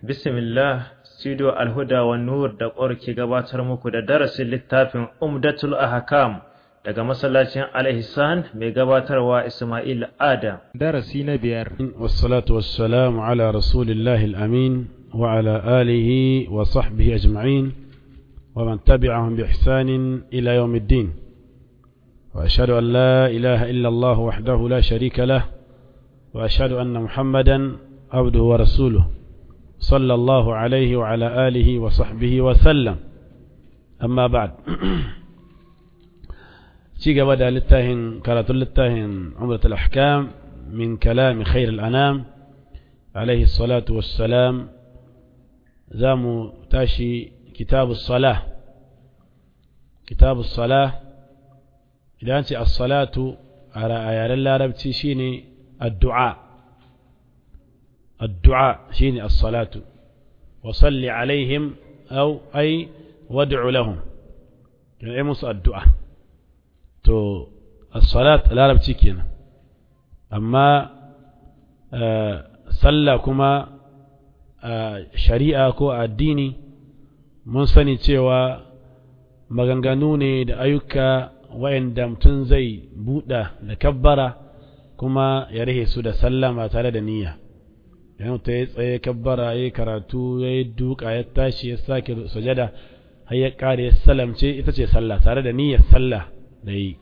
Bismillah, Studio Alhuda wa Nur da ƙwar ke gabatar muku da darasin littafin Umdatul Ahkam daga masallacin Al-Ihsan mai gabatarwa Ismail Adam. darasi na biyar والصلاة والسلام على رسول الله الأمين وعلى آله وصحبه أجمعين ومن تبعهم بإحسان إلى يوم الدين وأشهد أن لا إله إلا الله وحده لا شريك له وأشهد أن محمدا عبده ورسوله صلى الله عليه وعلى آله وصحبه وسلم أما بعد شيء بدأ للتاهن كانت للتاهن عمرة الأحكام من كلام خير الأنام عليه الصلاة والسلام زامو تاشي كتاب الصلاة كتاب الصلاة إذا أنت الصلاة على آيات الله ربتي شيني الدعاء الدعاء شيني الصلاة وصل عليهم أو أي وادع لهم يعني مص الدعاء تو الصلاة لا ربتي كينا أما آه صلى كما آه شريعة كو الديني mun sani cewa maganganu ne da ayyuka wa'anda mutum zai buɗa da kabbara kuma ya rahe su da sallama tare da niyya idan mutum ya tsaye kabbara ya karatu ya yi duka ya tashi ya sake sujada har ya ƙare ya salamce ita ce sallah tare da niyyar sallah da yi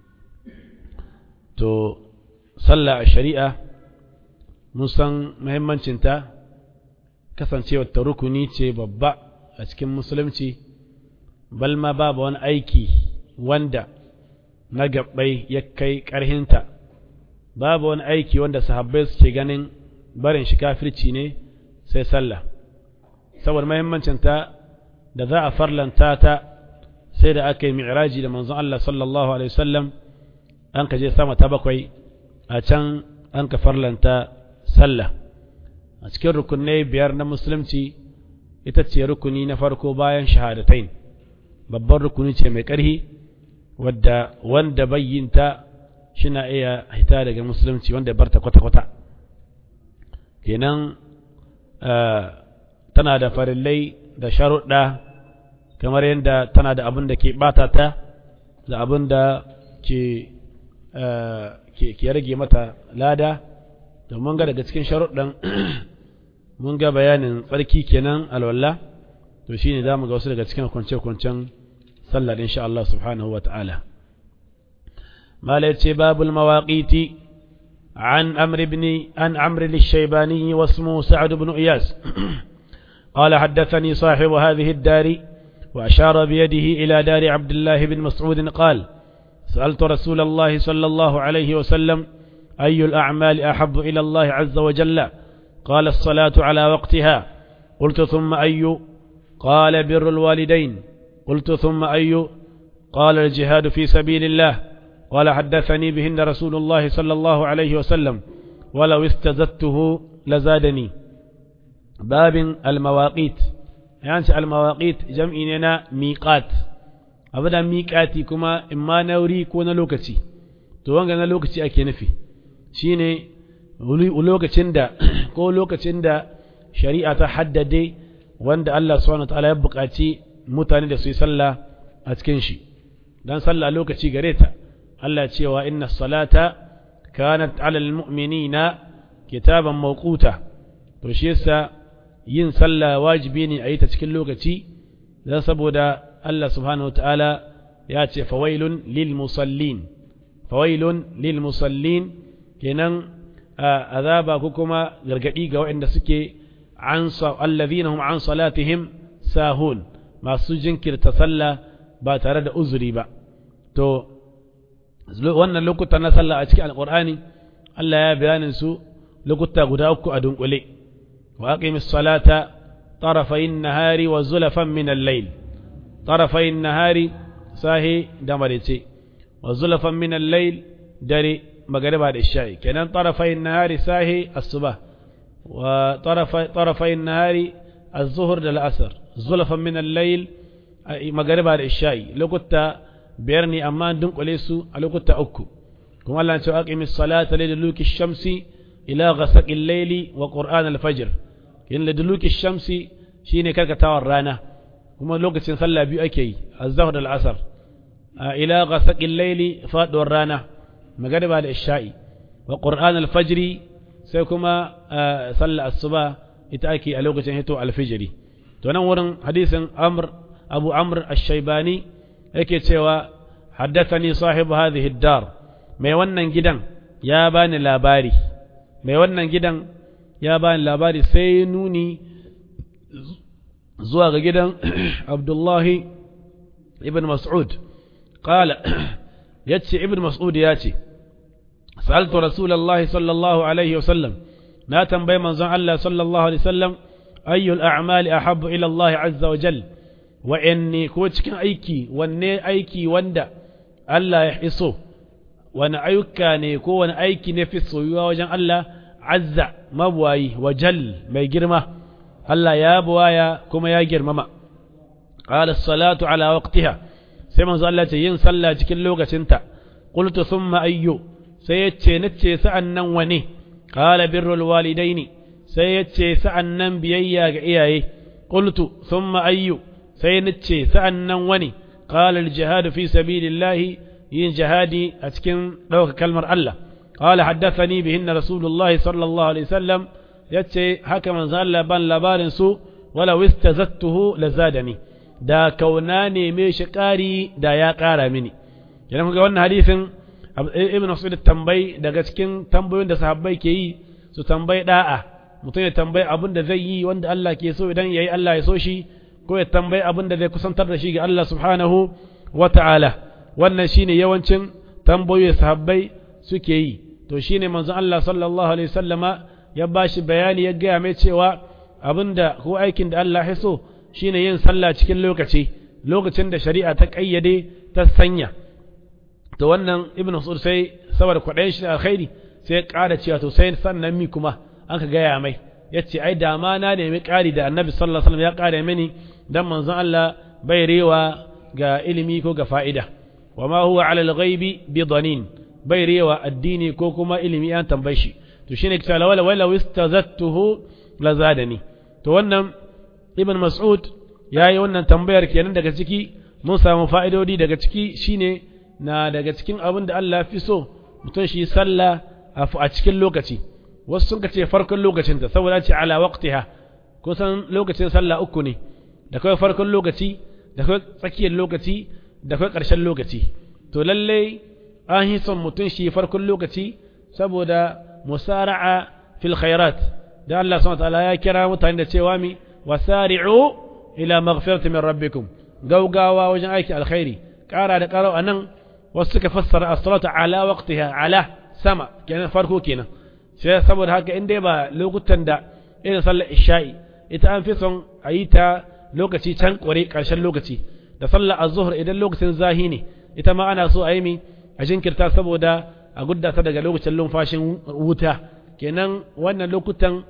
to sallah a shari'a mun san muhimmancinta kasancewar ta rukuni ce babba a cikin musulunci bal ma babu wani aiki wanda na gabbai ya kai ƙarhinta babu wani aiki wanda sahabbai suke ganin barin shi kafirci ne sai sallah saboda mahimmancinta da za a farlanta ta sai da aka yi mi'raji da manzon Allah sallallahu alaihi wasallam an ka je sama ta bakwai a can an ka farlanta sallah a cikin rukunai biyar na musulunci ita ce rukuni na farko bayan shahadatain babban rukuni ce mai ƙarhi wadda wanda bayyinta shina iya hita daga musulunci wanda barta kwata-kwata kenan tana da farillai da sharuɗa kamar yadda tana da abin da ke ɓata ta da abin da ke rage mata lada domin ga daga cikin sharuɗan mun ga bayanin tsarki kenan alwala to shine zamu ga wasu daga cikin kwance-kwancen sallah insha Allah subhanahu wata'ala mala yace babul mawaqiti عن عمرو بن عن عمرو الشيباني واسمه سعد بن إياس قال حدثني صاحب هذه الدار وأشار بيده إلى دار عبد الله بن مسعود قال سألت رسول الله صلى الله عليه وسلم أي الأعمال أحب إلى الله عز وجل قال الصلاة على وقتها قلت ثم أي قال بر الوالدين قلت ثم أي قال الجهاد في سبيل الله قال حدثني بهن رسول الله صلى الله عليه وسلم ولو استزدته لزادني باب المواقيت يعني المواقيت جمعنا ميقات أبدا ميقاتي كما إما نوري كون لوكتي تو وانغا لوكتي أكي نفي شيني lokacin da ko lokacin da shari'a ta haddade wanda Allah subhanahu wataala ya buƙaci mutane da su yi sallah a cikin shi dan sallah lokaci gare ta Allah cewa inna salata kanat alal mu'minina kitaban mawquta to shi yasa yin sallah wajibi ne a yi ta cikin lokaci dan saboda Allah subhanahu wataala ya ce fawailun lil musallin fawailun lil musallin kenan azaba ko kuma gargadi ga waɗanda suke an allazina hum an salatihim sahun masu jinkirta sallah ba tare da uzuri ba to wannan lokuta na sallah a cikin alqur'ani Allah ya bayanin su lokuta guda uku a dunkule wa aqimis salata طرفي النهار وزلفا من الليل طرفي النهار ساهي دمرتي وزلفا من الليل دري مغرب العشاء كان طرفي النهار ساهي الصبح وطرف طرفي النهار الظهر للأسر زلفا من الليل مغرب العشاء لو كنت بيرني أمان دنك وليسو لو كنت أكو كما الله أن أقيم الصلاة لدلوك الشمس إلى غسق الليل وقرآن الفجر yin laduluki shamsi shine karkatawar rana kuma lokacin sallah biyu ake yi az-zuhr da al-asr ila ghasaqil layli faduwar rana magariba da isha'i wa qur'an al-fajr sai kuma sallah asuba ita ake a lokacin hito al-fajr to nan wurin hadisin amr abu amr ash-shaybani yake cewa haddathani sahibu hadhihi ad-dar mai wannan gidan ya bani labari mai wannan gidan ya bani labari sai nuni zuwa ga gidan abdullahi ibn mas'ud qala yace ibn mas'ud ya ce sa'altu rasulullahi sallallahu alaihi wasallam na tambayi manzon Allah sallallahu alaihi wasallam ayyul a'mali ahabbu ila Allah azza wa jal wa inni ko cikin aiki wanne aiki wanda Allah ya iso wani ayyuka ne ko wani aiki ne fi soyuwa wajen Allah azza mabuwayi wa jal mai girma Allah ya buwaya kuma ya girmama qala salatu ala waqtiha sai manzo Allah ce yin sallah cikin lokacinta qultu thumma ayyu sai yace nace sa'an nan wane qala birrul walidaini sai yace sa'an nan biyayya ga iyaye qultu thumma ayyu sai nace sa'an nan wane qala al jihad fi sabilillahi yin jihadi a cikin ɗauka kalmar Allah qala haddathani bihin rasulullahi sallallahu alaihi wasallam yace haka manzo Allah ban labarin su wala wistazattuhu lazadani da kauna ne me shi ƙari da ya ƙara mini idan kuga wannan hadisin ibn Mas'ud tambayi daga cikin tambayoyin da sahabbai ke yi su tambayi da'a mutum ya tambayi abin da zai yi wanda Allah ke so idan yayi Allah ya so shi ko ya tambayi abin da zai kusantar da shi ga Allah subhanahu wa ta'ala wannan shine yawancin tambayoyi sahabbai suke yi to shine manzon Allah sallallahu alaihi wasallama ya bashi bayani ya gaya mai cewa abinda ko aikin da Allah ya so shine yin sallah cikin lokaci lokacin da shari'a ta kayyade ta sanya to wannan ibnu Mas'ud sai saboda kwaɗayin shi alkhairi sai ya ƙara cewa to sai sannan mi kuma an ka gaya mai yace ai da ma na nemi ƙari da annabi sallallahu alaihi wasallam ya ƙara mini dan manzon Allah bai rewa ga ilimi ko ga fa'ida wa ma huwa ala al-ghaibi bi danin bai rewa addini ko kuma ilimi an tambaye shi to shine kita la wala wala wistazattuhu la zadani to wannan ibn mas'ud yayi wannan tambayar kenan daga ciki mun samu fa'idodi daga ciki shine na daga cikin abin da Allah fi so mutum shi sallah a cikin lokaci wasu sun ce farkon lokacin ta saboda ce ala waqtiha kusan lokacin sallah uku ne da kai farkon lokaci da kai tsakiyar lokaci da kai ƙarshen lokaci to lalle an yi son mutum shi farkon lokaci saboda musara'a fil khairat da Allah subhanahu wataala ya kira mutane da cewa mi wasari'u ila maghfirati min rabbikum gaugawa wajen aiki alkhairi ƙara da ƙarau anan wasu suka fassara as-salatu ala waqtiha ala sama kenan farko kenan sai saboda haka in dai ba lokutan da irin sallar isha'i ita an fi son a yi ta lokaci can ƙware ƙarshen lokaci da sallar az-zuhr idan lokacin zahi ne ita ma ana so a yi mi a jinkirta saboda a gudda ta daga lokacin lumfashin wuta kenan wannan lokutan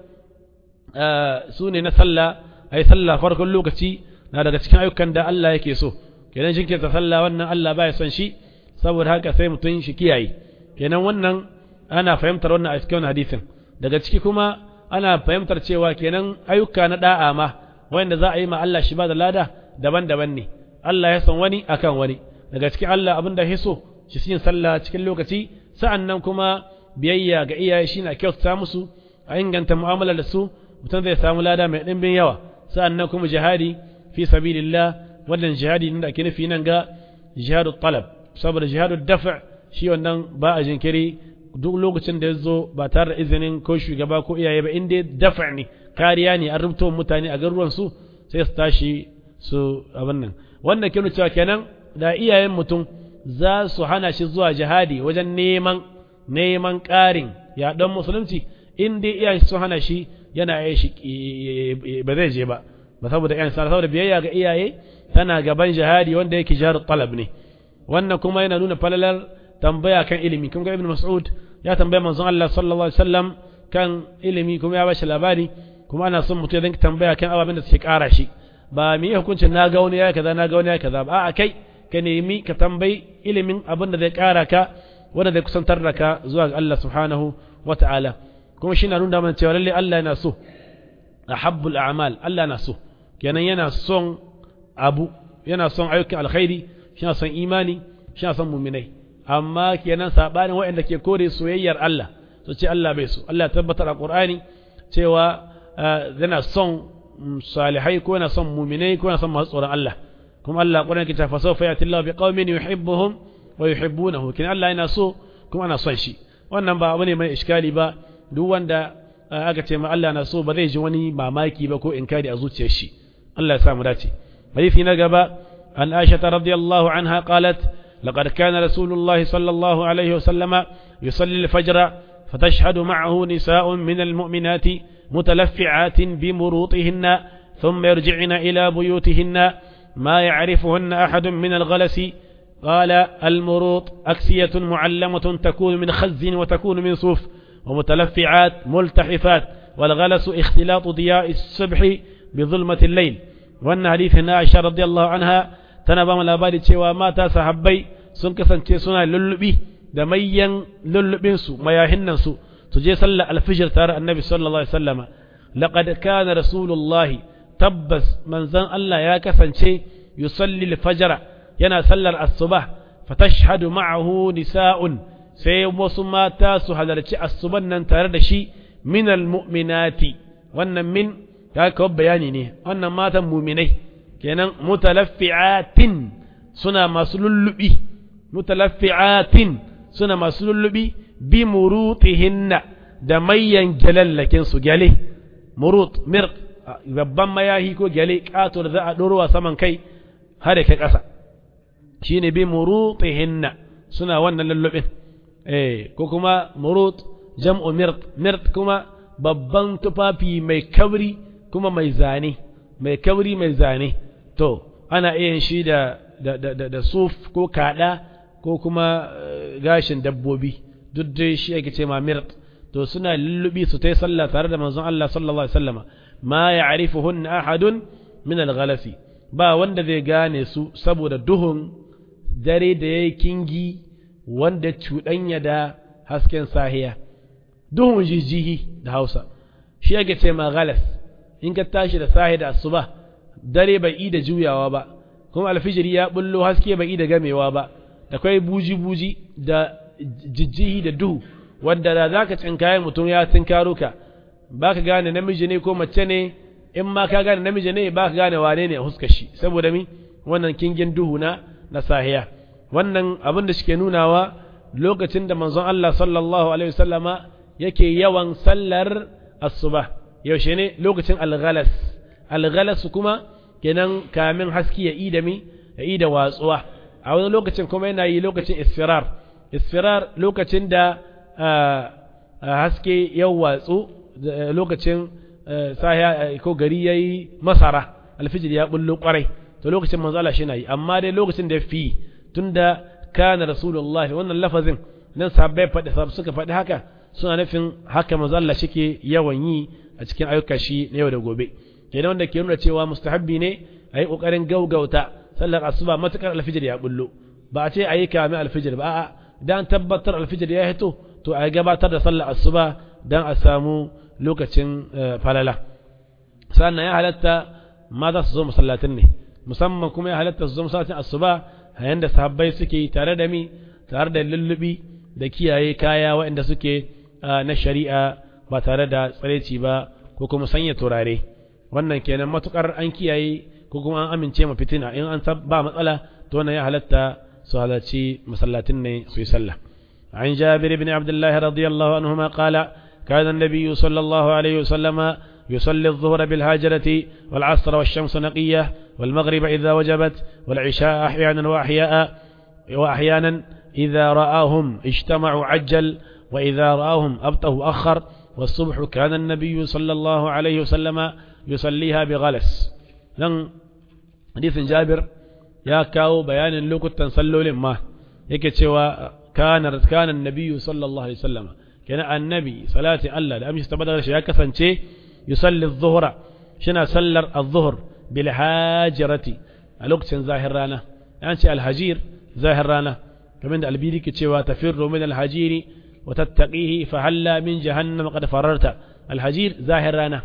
su ne na sallah a yi sallah farkon lokaci na daga cikin ayyukan da Allah yake so kenan jinkirta sallah wannan Allah ba ya son shi saboda haka sai mutum shi kiyaye kenan wannan ana fahimtar wannan a cikin hadisin daga ciki kuma ana fahimtar cewa kenan ayyuka na da'a ma wanda za a yi ma Allah shi ba da lada daban-daban ne Allah ya san wani akan wani daga cikin Allah abin da ya so shi yin sallah cikin lokaci sa'an nan kuma biyayya ga iyaye shi na kyautata musu a inganta mu'amala da su mutum zai samu lada mai ɗimbin yawa sa'an nan kuma jihadi fi sabilillah wannan jihadi da ake nufi nan ga jihadu talab saboda jihadu dafa shi wannan ba a jinkiri duk lokacin da ya zo ba tare da izinin ko shugaba ko iyaye ba in dai dafa ne kariya ne an rubuta mutane a garuruwan su sai su tashi su abin nan wannan ke cewa kenan da iyayen mutum za su hana shi zuwa jihadi wajen neman neman ƙarin yaɗon musulunci in dai iyayen sun hana shi yana yi shi ba zai je ba ba saboda ƴan sana saboda biyayya ga iyaye tana gaban jihadi wanda yake jihar talab ne wannan kuma yana nuna falalar tambaya kan ilimi kun ga ibn mas'ud ya tambaya manzon Allah sallallahu alaihi wasallam kan ilimi kuma ya bashi labari kuma ana son mutum ya dinga tambaya kan ababen da suke ƙara shi ba mi hukuncin na ga wani ya kaza na ga wani ya kaza ba a kai ka nemi ka tambayi ilimin abin da zai ƙara ka wanda zai kusantar da ka zuwa ga Allah subhanahu wa ta'ala kuma shi na nuna mana cewa lalle Allah yana so ahabbul a'mal Allah na so kenan yana son abu yana son ayyukan alkhairi shi son imani shi son muminai amma kenan sabanin waɗanda ke kore soyayyar Allah su ce Allah bai so Allah tabbatar a Qur'ani cewa yana son salihai ko yana son muminai ko yana son masu tsoron Allah kuma Allah Qur'ani ke tafa sawfa yati Allah bi qaumin yuhibbuhum wa yuhibbunahu kin Allah yana so kuma ana son shi wannan ba abu ne mai iskali ba duk wanda aka ce ma Allah na so ba zai ji wani mamaki ba ko inkari a zuciyar shi Allah ya sa mu dace hadisi na gaba an Aisha radiyallahu anha qalat لقد كان رسول الله صلى الله عليه وسلم يصلي الفجر فتشهد معه نساء من المؤمنات متلفعات بمروطهن ثم يرجعن إلى بيوتهن ما يعرفهن أحد من الغلس قال المروط أكسية معلمة تكون من خز وتكون من صوف ومتلفعات ملتحفات والغلس اختلاط ضياء الصبح بظلمة الليل وأن حديث عائشة رضي الله عنها tana ba mu labari cewa mata sahabbai sun kasance suna lullubi da mayyan lullubinsu mayahin nan su su je sallar alfijir tare annabi sallallahu alaihi wasallama laqad kana rasulullahi tabbas manzon Allah ya kasance yusalli alfajra yana sallar asuba fatashhadu ma'ahu nisa'un sai wasu mata su halarci asuban nan tare da shi min almu'minati wannan min ya kawo bayani ne wannan matan muminai kenan mutalaffi'atin suna masu lullubi mutalaffi'atin suna masu lullubi bi murutihinna da mayyan gyalallakin su gyale murut mir babban mayahi ko gyale kato da za a ɗorowa saman kai har da kai ƙasa shine bi murutihinna suna wannan lullubin eh ko kuma murut jam'u mirt mirt kuma babban tufafi mai kauri kuma mai zane mai kauri mai zane to ana iya shi da da, da, da, da suf ko kada ko kuma gashin dabbobi duk dai shi ake ce ma mirt to suna lullubi su tai sallah tare da manzon Allah sallallahu alaihi wasallama ma ya'rifuhunna ahadun min al-ghalasi ba wanda zai gane su saboda duhun dare da yayi kingi wanda cuɗanya da hasken sahiya duhun jijihi da Hausa shi ake ce ma ghalas in ka tashi da sahi da asuba dare bai yi da juyawa ba kuma alfijiri ya bullo haske bai yi da gamewa ba da kai buji-buji da jijjihi da duhu wanda da zaka tsinkaye mutum ya tinkaro ka baka gane namiji ne ko mace ne in ma ka gane namiji ne baka gane wane ne a huskar shi saboda mi wannan kingin duhu na na sahiya wannan abin da shike nunawa lokacin da manzon Allah sallallahu alaihi wasallama yake yawan sallar asuba yaushe ne lokacin alghalas alghalas kuma kenan kamin haski ya ida mi ya ida watsuwa a wani lokacin kuma yana yi lokacin isfirar isfirar lokacin da haske ya watsu lokacin sahiya ko gari ya yi masara alfijir ya bullo kwarai to lokacin manzo Allah shi na yi amma dai lokacin da fi tunda kana rasulullah wannan lafazin nan sahabbai faɗi suka faɗi haka suna nufin haka manzo Allah shike yawan yi a cikin ayyuka shi na yau da gobe kenan wanda ke nuna cewa mustahabbi ne a yi ƙoƙarin gaugauta sallar asuba matuƙar alfijir ya bullo ba a ce a yi kame alfijir ba a'a dan tabbatar alfijir ya hito to a gabatar da sallar asuba dan a samu lokacin falala sannan ya halatta mata su zo masallatin ne musamman kuma ya halatta su zo masallatin asuba yayin da sahabbai suke tare da mi tare da lullubi da kiyaye kaya waɗanda suke na shari'a ba tare da tsareci ba ko kuma sanya turare wannan kenan matukar an kiyaye ko kuma an amince ma fitina in an ba matsala to wannan ya halatta su halarci masallatin ne su yi sallah عن جابر بن عبد الله رضي الله عنهما قال كان النبي صلى الله عليه وسلم يصلي الظهر بالهاجرة والعصر والشمس نقية والمغرب إذا وجبت والعشاء أحيانا وأحياء وأحيانا إذا رآهم اجتمعوا عجل وإذا رآهم أبطه أخر والصبح كان النبي صلى الله عليه وسلم يصليها بغلس لن حديث جابر يا كاو بيان لوكتا صلوا لما yake cewa kana kana annabi sallallahu alaihi wasallam kana annabi salati Allah da amshi tabbata shi ya kasance yusalli adh-dhuhra shina sallar adh-dhuhr bil hajirati a lokacin zahir rana an ce al-hajir zahir rana kamar da albiri ke cewa tafirru min al-hajiri wa tattaqihi fa halla min jahannam qad fararta al-hajir zahir rana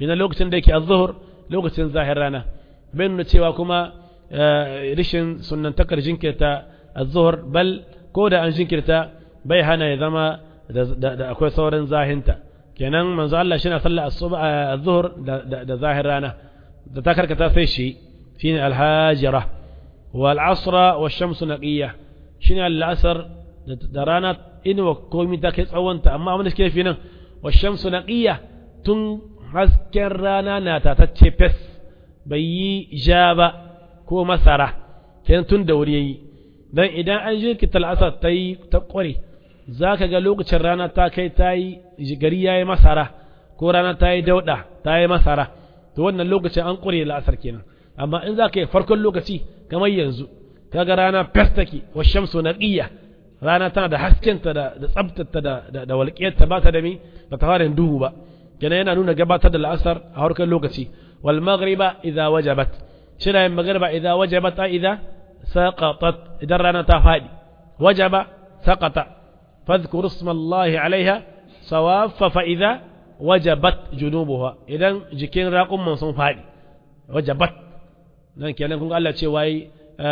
kenan lokacin da yake az-zuhr lokacin zahir rana bai nuna cewa kuma rishin sunnantakar jinkirta az-zuhr bal ko da an jinkirta bai hana ya zama da akwai sauran zahinta kenan manzo Allah shi na sallar az-zuhr da zahir rana da ta karkata sai shi shine al-hajira wal asra wash shamsu naqiya shine al-asr da rana inuwa komai ta kai tsawonta amma abin da suke fi nan wash shamsu naqiya tun hasken rana na tatacce fes bai yi ja ba ko masara kenan tun da wuri yayi dan idan an jirkita al-asr ta yi ta kware za ka ga lokacin rana ta kai ta yi gari ya yi masara ko rana ta yi dauɗa ta yi masara to wannan lokacin an ƙure la'asar kenan amma in za ka yi farkon lokaci kamar yanzu kaga rana fes take wa shamsu naqiya rana tana da haskenta da da tsabtata da da walƙiyarta ba ta da mi ba ta fara duhu ba kenan yana nuna gabatar da la'asar a farkon lokaci wal maghriba idza wajabat shira yin maghriba idza wajabat a idza saqatat idan rana ta fadi wajaba saqata فاذكروا اسم الله عليها صواف فإذا وجبت جنوبها إذن جكين راقم من صنف هذه وجبت nan kenan kun Allah ce wai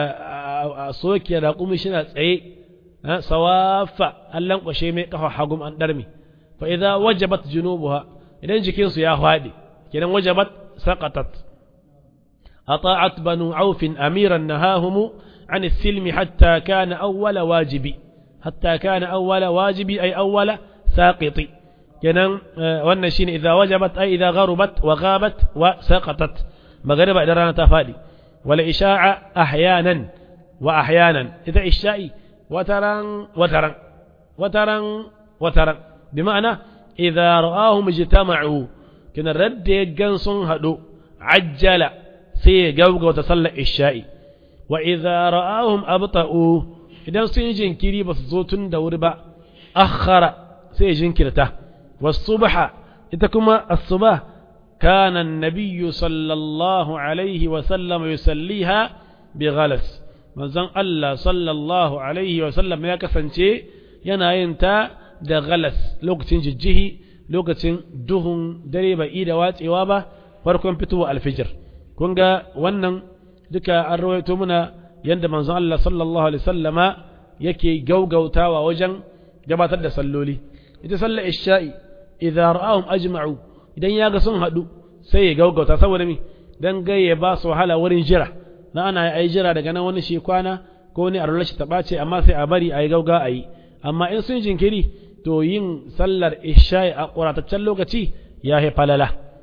a soke raƙumi shi na tsaye sawafa Allah kwashe mai kafa hagum an darmi fa idza wajabat junubuha idan jikin su ya fadi kenan wajabat saqatat ata'at banu auf amiran nahahum an as-silm hatta kana awwala wajibi حتى كان أول واجب أي أول ساقط كنن wannan shine idza wajabat ay idza gharubat wa ghabat wa saqatat magariba idan rana ta fadi wala isha'a ahyanan wa ahyanan idza isha'i wataran wataran wataran wataran bima'ana idza ra'ahum ijtama'u kina radda gan sun hadu ajjala sai gaugauta sallar isha'i wa idza ra'ahum abta'u idan sun yi jinkiri ba su zo tun da wuri ba akhara sai jinkirta wasubha ita kuma as-subah kana an-nabiyyu sallallahu alaihi wa sallam yusalliha bi ghalas manzon Allah sallallahu alaihi wa sallam ya kasance yana yin ta da ghalas lokacin jijjihi lokacin duhun dare bai da watsewa ba farkon fitowa alfijir kun ga wannan duka an rawaito muna yadda manzon Allah sallallahu alaihi sallama yake gaugautawa wajen gabatar da salloli ita sallar isha'i idza ra'ahum ajma'u idan ya ga sun hadu sai ya gaugauta saboda mi dan gaye ba su wahala wurin jira na ana yi jira daga nan wani shi kwana ko wani arula shi ta ce amma sai a bari a yi gauga a yi amma in sun jinkiri to yin sallar isha'i a ƙurataccen lokaci ya fi falala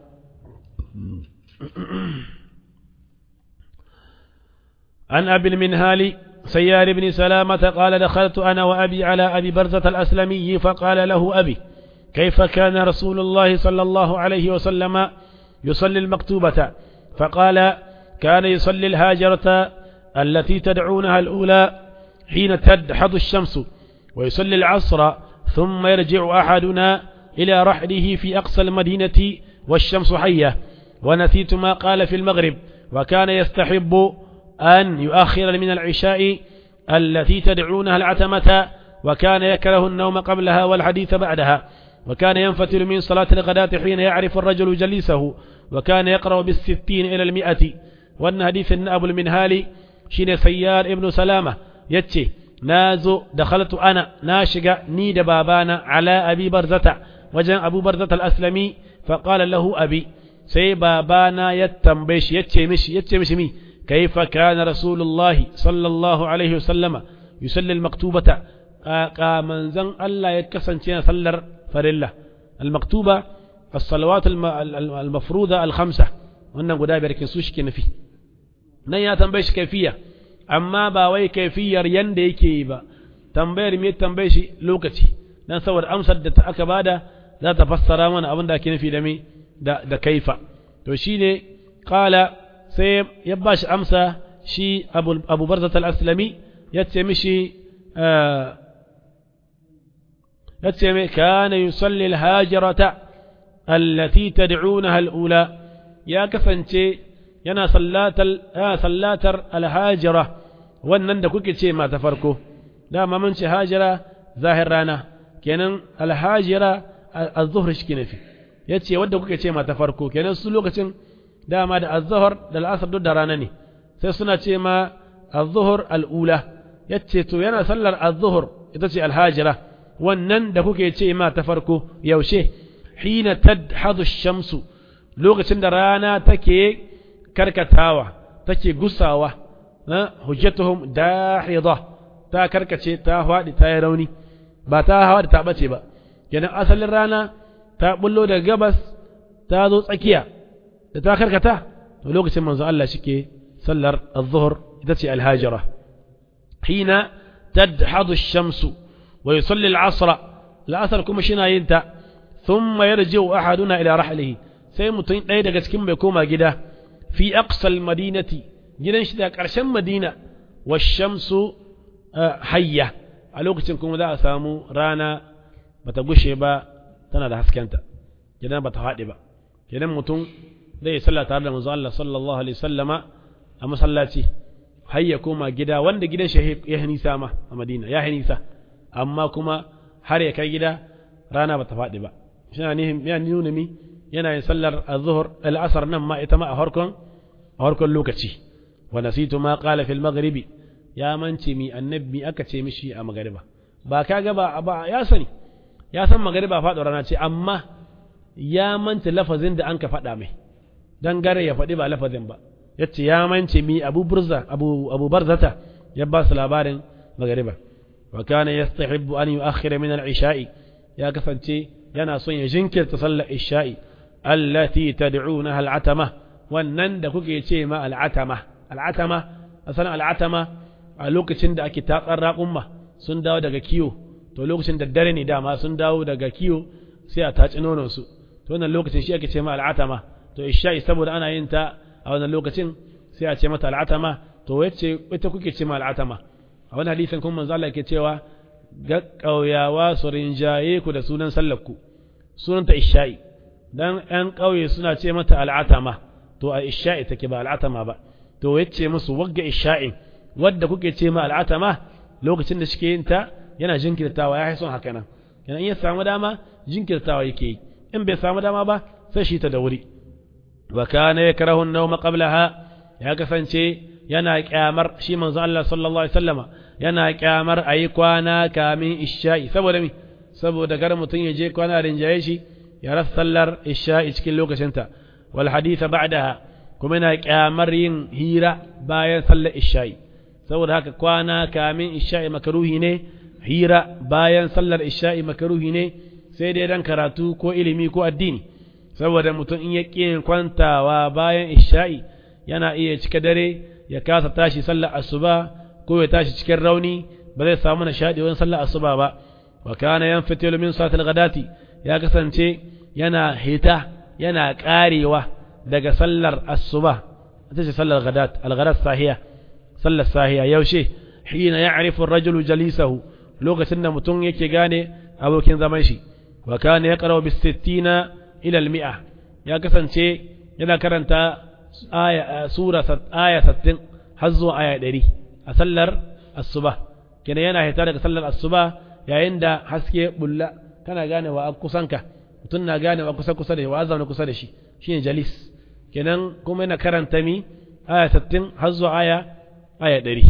عن أبي المنهال سيار بن سلامة قال دخلت أنا وأبي على أبي برزة الأسلمي فقال له أبي كيف كان رسول الله صلى الله عليه وسلم يصلي المكتوبة فقال كان يصلي الهاجرة التي تدعونها الأولى حين تدحض الشمس ويصلي العصر ثم يرجع أحدنا إلى رحله في أقصى المدينة والشمس حية ونسيت ما قال في المغرب وكان يستحب أن يؤخر من العشاء التي تدعونها العتمة وكان يكره النوم قبلها والحديث بعدها وكان ينفتل من صلاة الغداة حين يعرف الرجل جليسه وكان يقرأ بالستين إلى المئة وأن حديث أبو المنهال شين سيار ابن سلامة يتشي نازو دخلت أنا ناشق نيد بابانا على أبي برزة وجن أبو برزة الأسلمي فقال له أبي سي بابانا يتنبش يتشي مش يتشي مش مي كيف كان رسول الله صلى الله عليه وسلم يصلي المكتوبة قامن زن الله يكسن شيئا صلر فرلة المكتوبة الصلوات المفروضة الخمسة wannan guda biyar kin su shi ke nufi nan ya tambaye shi kaifiya amma ba wai kaifiyar yanda yake yi ba tambayar me tambaye shi lokaci dan saboda amsar da aka bada za ta fassara mana abin da ake nufi da me da da kaifa to shine qala sai ya ba shi amsa shi abu barzat al-aslami ya ce mishi ya ce mai kana yusalli al-hajirata allati tad'unaha al-ula ya kasance yana sallatar al-hajira wannan da kuke ce mata farko dama mun ce hajira zahir rana kenan al-hajira az-zuhr shi nafi yace wanda kuke ce ma ta farko kenan su lokacin dama da az-zuhr da al-asr duk da rana ne sai suna ce ma az-zuhr al-ula yace to yana sallar az-zuhr ita ce al-hajira wannan da kuke ce ma ta farko yaushe hina tadhadu ash-shamsu lokacin da rana take karkatawa take gusawa hujjatuhum dahida ta karkace ta faɗi ta yi rauni ba ta hawa da ta bace ba kenan asalin rana ta bullo daga gabas ta zo tsakiya da ta karkata to lokacin manzo Allah shike sallar az-zuhr ita ce al-hajira hina tadhadu ash-shamsu wa yusalli al-'asr al-'asr kuma shina yin ta thumma yarji'u ahaduna ila rahlihi sai mutum ɗaya daga cikin bai koma gida fi aqsal madinati gidan shi da ƙarshen madina wa shamsu hayya a lokacin kuma za a samu rana bata gushe ba tana da haskenta gidan bata faɗi ba gidan mutum zai yi sallah tare da manzo Allah sallallahu alaihi wasallama a masallaci hayya koma gida wanda gidan shi ya nisa ma a madina ya nisa amma kuma har ya kai gida rana bata faɗi ba shi ya nuna mi yana yin sallar az-zuhr al-asr nan ma ita ma a farkon a farkon lokaci wa nasitu ma qala fil maghribi ya mance mi annabi aka ce mishi a magariba ba kaga ba ba ya sani ya san magariba faɗo rana ce amma ya mance lafazin da an ka faɗa mai dan gare ya faɗi ba lafazin ba yace ya mance mi abu burza abu abu barzata ya ba su labarin magariba wa kana yastahibbu an yu'akhkhira min al-isha'i ya kasance yana son ya jinkirta sallar isha'i allati tad'unaha al-atama wannan da kuke ce ma al-atama al-atama asalan al-atama a lokacin da ake tatsar raƙumma sun dawo daga kiyo to lokacin da dare ne dama sun dawo daga kiyo sai a taci nonon su to wannan lokacin shi ake ce ma al-atama to isha'i saboda ana yin ta a wannan lokacin sai a ce mata al-atama to wacce ita kuke ce ma al-atama a wannan hadisin kuma manzo Allah yake cewa ga ƙauyawa su rinjaye ku da sunan sallar ku sunanta isha'i dan ƴan ƙauye suna ce mata al'atama to a isha'i take ba al'atama ba to yace musu wagga isha'in wadda kuke ce ma al'atama lokacin da shike yin ta yana jinkirtawa ya son haka nan yana in ya samu dama jinkirtawa yake yi in bai samu dama ba sai shi ta da wuri wa kana yakrahu an-nawma qablaha ya kasance yana kyamar shi manzo Allah sallallahu alaihi wasallama yana kyamar ayi kwana kamin isha'i saboda mi saboda gar mutum ya je kwana rinjaye shi ya rasa sallar isha'i cikin lokacinta wal haditha ba'daha kuma yana kyamar yin hira bayan sallar isha'i saboda haka kwana kamin isha'i makaruhi ne hira bayan sallar isha'i makaruhi ne sai dai dan karatu ko ilimi ko addini saboda mutum in ya ƙi kwantawa bayan isha'i yana iya cika dare ya kasa tashi sallar asuba ko ya tashi cikin rauni ba zai samu nishaɗi wani sallar asuba ba wa kana yanfatilu min salatil ghadati ya kasance yana hita yana karewa daga sallar asuba ita ce sallar ghadat al-ghadat sahiya sallar sahiya yaushe hina ya'rifu ar-rajulu jalisahu lokacin da mutum yake gane abokin zaman shi wa kana yaqra'u bis 60 ila al-mi'a ya kasance yana karanta aya sura aya 60 har zuwa aya 100 a sallar asuba kenan yana hita daga sallar asuba yayin da haske bulla kana gane wa kusanka mutum na gane wa kusa kusa da shi wa azam kusa da shi shine jalis kenan kuma yana karanta mi aya 60 har zuwa aya aya 100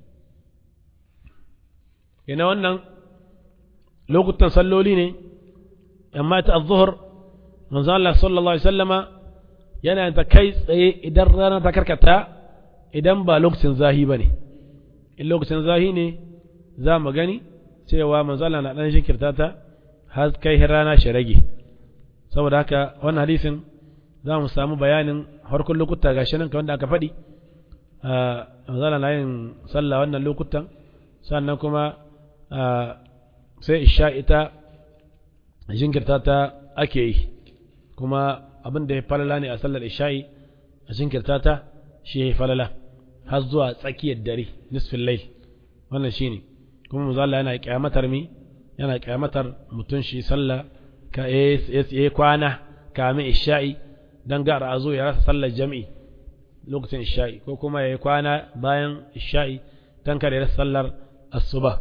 kenan wannan lokutan salloli ne amma ta az-zuhr manzo Allah sallallahu alaihi wasallama yana ta kai tsaye idan rana ta karkata idan ba lokacin zahi bane in lokacin zahi ne za mu gani cewa manzo Allah na dan shikirta ta har kai rana shi rage saboda haka wannan hadisin za mu samu bayanin harkun lokuta gashi nan kamar da aka faɗi manzo Allah na yin sallah wannan lokutan sannan kuma sai isha ita jinkirta ta ake yi kuma abin da ya falala ne a sallar isha'i a jinkirta ta shi ya falala har zuwa tsakiyar dare nisfin lail wannan shine kuma mu zalla yana kyamatar mi yana kyamatar mutum shi sallah ka ya kwana kamin isha'i dan ga a zo ya rasa sallar jami'i lokacin isha'i ko kuma ya kwana bayan isha'i dan kada ya rasa sallar asuba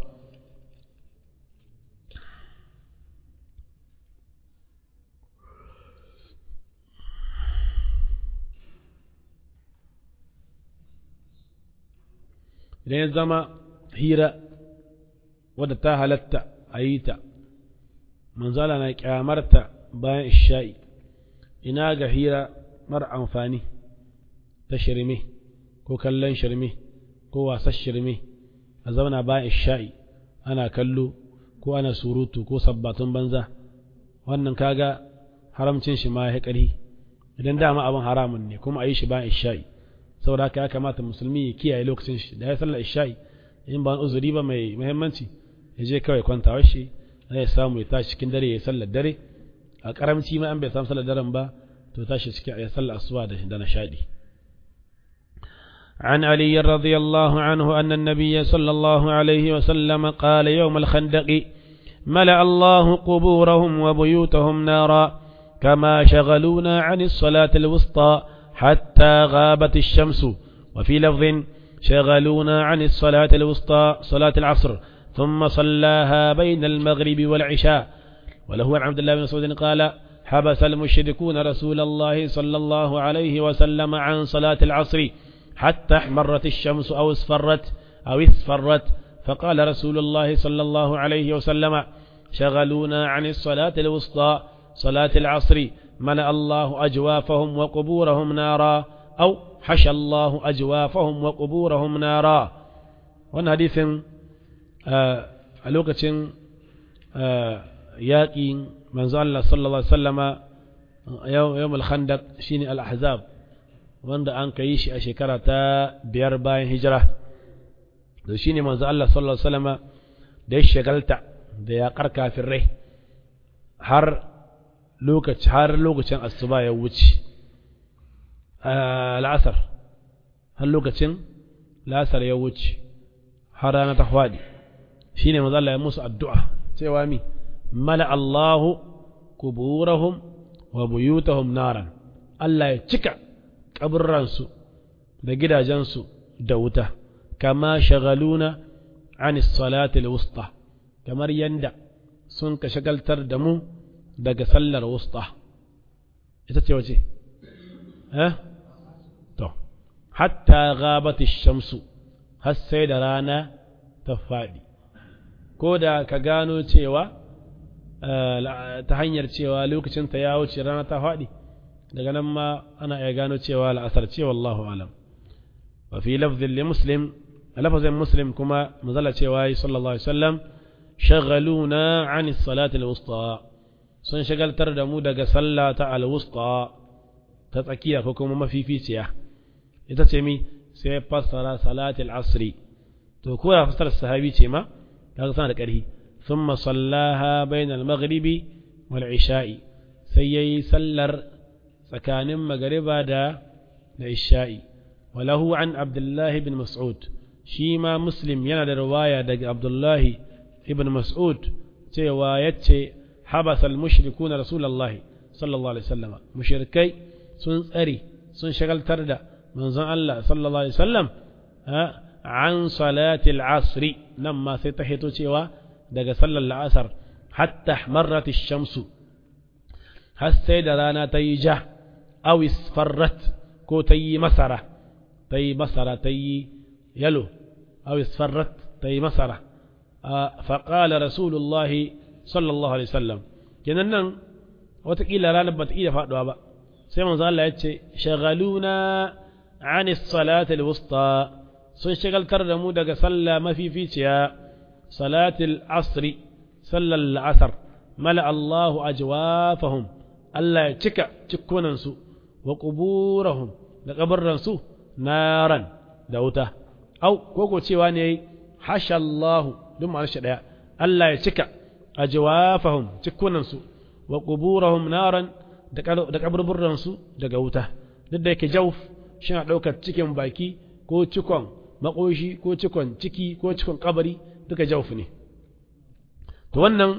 idan ya zama hira wadda ta halatta a yi ta manzala na kyamarta bayan isha'i ina ga hira mara amfani ta shirme ko kallon shirme ko wasan shirme a zauna bayan isha'i ana kallo ko ana surutu ko sabbatun banza wannan kaga haramcin shi ma ya ƙarfi idan dama abin haramun ne kuma a yi shi bayan isha'i saboda haka ya kamata musulmi ya kiyaye lokacin shi da ya sallar isha'i in ba uzuri ba mai muhimmanci ya je kawai kwantawar shi zai samu ya tashi cikin dare ya sallar dare a karamci ma an bai samu sallar daren ba to tashi cikin ya sallar asuba da nishadi عن علي رضي الله عنه أن النبي صلى الله عليه وسلم قال يوم الخندق ملأ الله قبورهم وبيوتهم نارا كما شغلونا عن الصلاة الوسطى حتى غابت الشمس وفي لفظ شغلونا عن الصلاة الوسطى صلاة العصر ثم صلاها بين المغرب والعشاء وله عن عبد الله بن مسعود قال حبس المشركون رسول الله صلى الله عليه وسلم عن صلاة العصر حتى احمرت الشمس أو اصفرت أو اصفرت فقال رسول الله صلى الله عليه وسلم شغلونا عن الصلاة الوسطى صلاة العصر ملأ الله أجوافهم وقبورهم نارا أو حشى الله أجوافهم وقبورهم نارا wannan hadisin a lokacin yaƙi manzo Allah sallallahu alaihi wasallama yawmul khandaq shine al-ahzab wanda an kai shi a shekara ta biyar bayan hijira to shine manzo Allah sallallahu alaihi wasallama da ya shagalta da yaƙar kafirai har lokaci har lokacin asuba ya wuce la'asar har lokacin la'asar ya wuce har rana ta faɗi shi ne Allah ya musu addu'a cewa mi mala Allahu kuburahum wa buyutahum naran Allah ya cika kaburransu da gidajensu da wuta kama shagaluna an salatil wusta kamar yanda sun ka shagaltar da mu daga sallar wusta ita ce wace eh to hatta ghabati shamsu har sai da rana ta faɗi ko da ka gano cewa ta hanyar cewa lokacinta ya wuce rana ta faɗi daga nan ma ana iya gano cewa la'asar ce wallahu alam wa fi lafzin li muslim lafazin muslim kuma mazala cewa sallallahu alaihi wasallam shagaluna an salati al-wusta sun shagaltar da mu daga sallah ta al-wusta ta tsakiya ko kuma mafificiya ita ce mi sai fassara salati al-asri to ko ya fassara sahabi ce ma kaga sana da ƙarfi thumma sallaha bayna al-maghribi wal isha'i sai yayi sallar tsakanin magariba da da isha'i walahu an abdullah ibn mas'ud shi ma muslim yana da riwaya daga abdullah ibn mas'ud cewa yace habasa al-mushrikuna rasulullahi sallallahu alaihi wasallam mushrikai sun tsare sun shagaltar da manzon Allah sallallahu alaihi wasallam an salati al-asr nan ma sai ta hito cewa daga sallar la'asar hatta marrat ash-shamsu har sai da rana ta yi ja aw isfarrat ko ta yi masara ta yi masara ta yi yalo aw isfarrat ta yi masara فقال رسول الله صلى الله عليه وسلم kenan nan watakila ranar ba ta iya faɗuwa ba sai manzo Allah ya ce shagaluna an salati alwusta sun shagaltar da mu daga sallah mafificiya salatil asri sallar la'asar mala Allahu ajwafahum Allah ya cika cikkunan su wa quburahum da kabarran su naran da wuta au koko cewa ne hasha Allahu duk ma'anar shi daya Allah ya cika ajwafahum cikkunan su wa quburahum naran da kaburburan su daga wuta duk da yake jauf shi na daukar cikin baki ko cikon makoshi ko cikon ciki ko cikon kabari duka jauf ne to wannan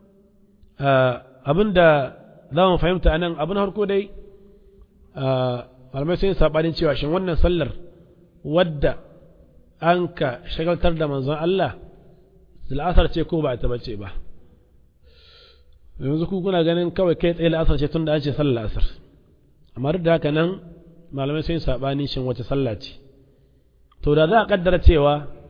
abinda za mu fahimta anan abin harko dai malamai sun sabanin cewa shin wannan sallar wadda an ka shagaltar da manzon Allah la'asar ce ko ba ta bace ba yanzu ku kuna ganin kawai kai tsaye la'asar ce tun da an ce sallar la'asar amma duk da haka nan malamai sun sabani shin wace sallah ce to da za a kaddara cewa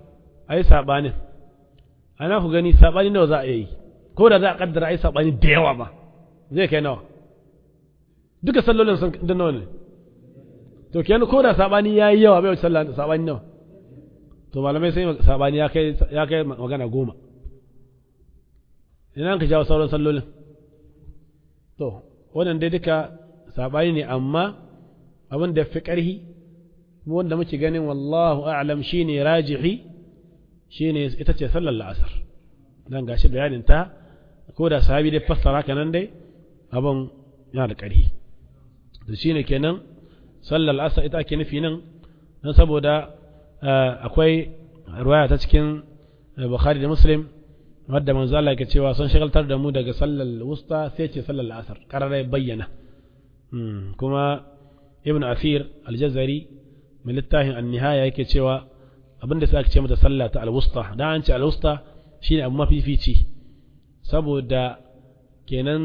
ai sabanin ana ku gani sabani nawa za a yi ko da za a kaddara ai sabani da yawa ba zai kai nawa duka sallolin sun da nawa ne to kenan ko da sabani yayi yawa bai wuce sallah sabani nawa to malamai sai sabani ya kai ya kai magana goma ina ka jawo sauran sallolin to wannan dai duka sabani ne amma abin da fi ƙarhi wanda muke ganin wallahu a'lam shine rajihi shine ita ce sallar la'asar dan gashi bayanin ta ko da sahabi dai fassara kanan dai abin yana da ƙarhi to shine kenan sallar la'asar ita ake nufi nan dan saboda akwai ruwaya ta cikin Bukhari da Muslim wadda manzo Allah yake cewa sun shagaltar da mu daga sallar wusta sai ce sallar la'asar kararai bayyana kuma ibn Afir al-Jazari mai littafin an-nihaya yake cewa abinda sai aka ce mata sallah ta al-wusta dan an ce al-wusta shine abu mafifici saboda kenan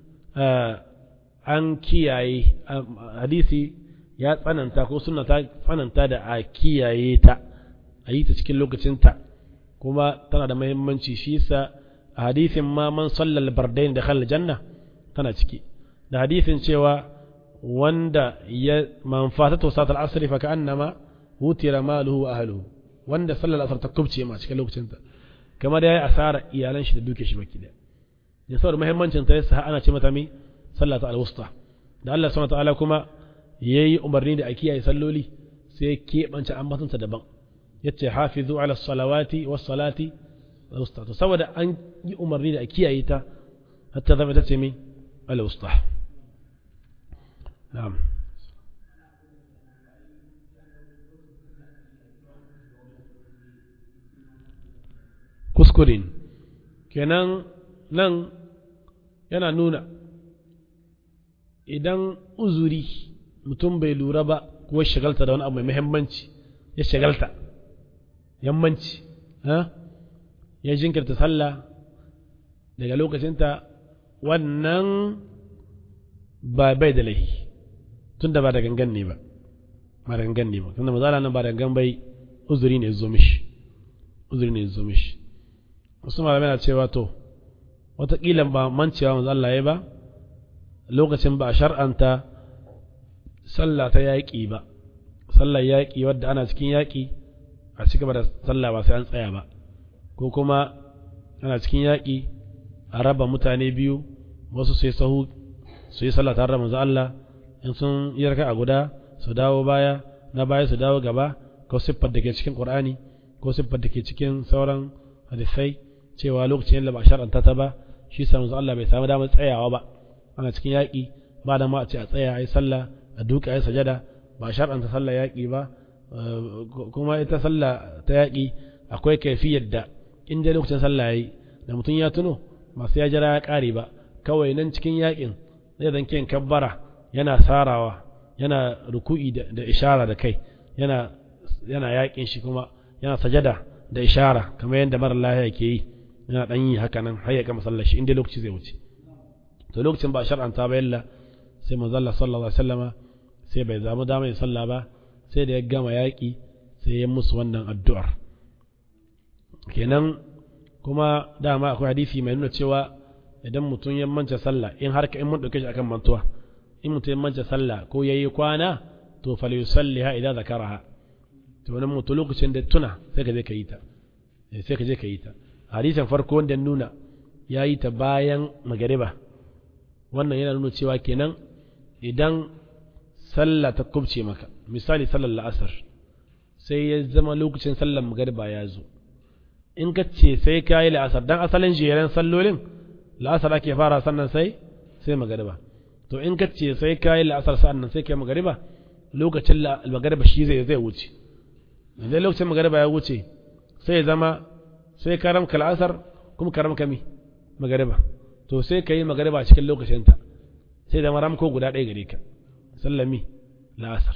an kiyaye hadisi ya tsananta ko suna ta tsananta da a kiyaye ta a yi ta cikin lokacinta kuma tana da muhimmanci shi yasa a hadisin ma man sallal bardain da khal janna tana ciki da hadisin cewa wanda ya man fatatu satal asri fa ka'annama wutira maluhu wa ahluhu wanda sallal asr ta kubce ma cikin lokacinta kamar yayi asara iyalan shi da duke shi baki da ya saboda muhimmancin ta yasa ana ce mata mi sallata al-wusta da Allah subhanahu wa ta'ala kuma yayi umarni da a kiyaye salloli sai ya keɓance ambatonta daban yace hafizu ala salawati was salati al-wusta to saboda an yi umarni da a kiyaye ta hatta zama ta ce mi al-wusta na'am kuskurin kenan nan yana nuna idan uzuri mutum bai lura ba ko shagalta da wani abu mai muhimmanci ya shagalta yammanci ya jinkirta sallah daga lokacinta wannan ba bai da laifi tun da ba da gangan ne ba ba da gangan ne ba tun da mazala nan ba da gangan bai uzuri ne zo mishi uzuri ne zo mishi wasu malamai na cewa to wataƙila ba mancewa manzo Allah ya ba lokacin ba a shar'anta sallah ta yaƙi ba sallar yaƙi wadda ana cikin yaƙi a ci gaba da sallah ba sai an tsaya ba ko kuma ana cikin yaƙi a raba mutane biyu wasu sai sahu su yi sallah tare da manzo Allah in sun yi raka a guda su dawo baya na baya su dawo gaba ko siffar da ke cikin Qur'ani ko siffar da ke cikin sauran hadisai cewa lokacin da ba shar'anta ta ba shi sa manzo Allah bai samu damar tsayawa ba ana cikin yaƙi ba da ma a ce a tsaya a yi sallah a duka ya sajada ba shar'anta sallah yaƙi ba kuma ita sallah ta yaƙi akwai kaifiyar da in dai lokacin sallah yayi da mutum ya tuno masu ya jira ya ƙare ba kawai nan cikin yaƙin zai zan kiyan kabbara yana sarawa yana ruku'i da ishara da kai yana yana yaƙin shi kuma yana sajada da ishara kamar yadda mara lahiya ke yi yana ɗan yi haka nan har ya gama sallar shi in dai lokaci zai wuce to lokacin ba shar'anta ba yalla sai manzo Allah sallallahu alaihi wasallama sai bai zamu dama yin sallah ba sai da ya gama yaƙi sai ya musu wannan addu'ar kenan kuma dama akwai hadisi mai nuna cewa idan mutum ya manta sallah in har in mun dauke shi akan mantuwa in mutum ya manta sallah ko yayi kwana to fal yusalliha idan zakaraha to wannan mutum lokacin da tuna sai ka je ka yi ta sai ka je ka yi ta hadisin farko wanda nuna yayi ta bayan magariba wannan yana nuna cewa kenan idan sallah ta kubce maka misali sallar la'asar sai ya zama lokacin sallar magariba ya zo in ka ce sai ka yi la'asar dan asalin jeren sallolin la'asar ake fara sannan sai sai magariba to in ka ce sai ka yi la'asar sannan sai ka yi magariba lokacin magariba shi zai zai wuce idan lokacin magariba ya wuce sai ya zama sai ka ramka la'asar kuma ka ramka mi magariba to sai ka yi magariba cikin lokacinta sai da maramko guda ɗaya gare ka sallami la'asar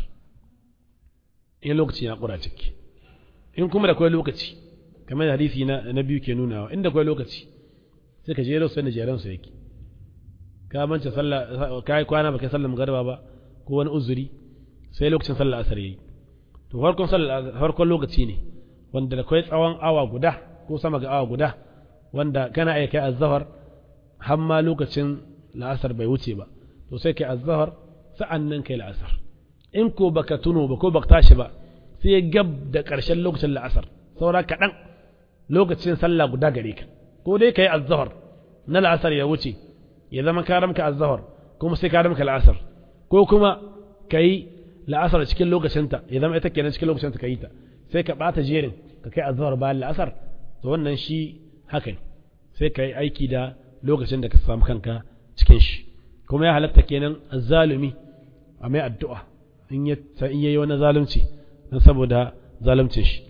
in lokaci ya ƙura ciki in kuma da kwai lokaci kamar hadisi na na biyu ke nunawa inda kwai lokaci sai ka jero sai da jeran su yake ka manta sallah ka yi kwana baka sallar magariba ba ko wani uzuri sai lokacin sallar asar yayi to farkon sallar farkon lokaci ne wanda da kai tsawon awa guda ko sama ga awa guda wanda kana iya kai azhar har ma lokacin la'asar bai wuce ba to sai kai azhar sa'an nan kai la'asar in ko baka tuno ba ko baka tashi ba sai gab da ƙarshen lokacin la'asar saura kaɗan lokacin sallah guda gare ka ko dai kai azhar na la'asar ya wuce ya zama ka ramka azhar kuma sai ka ramka la'asar ko kuma kai la'asar cikin lokacinta ya zama ita kenan cikin lokacinta ka yi ta sai ka ɓata jerin ka kai azhar bayan la'asar to wannan shi haka ne sai ka yi aiki da lokacin da ka samu kanka cikin shi kuma ya halatta kenan azzalumi a mai addu'a in ya in yayi wani zalunci dan saboda zaluncin shi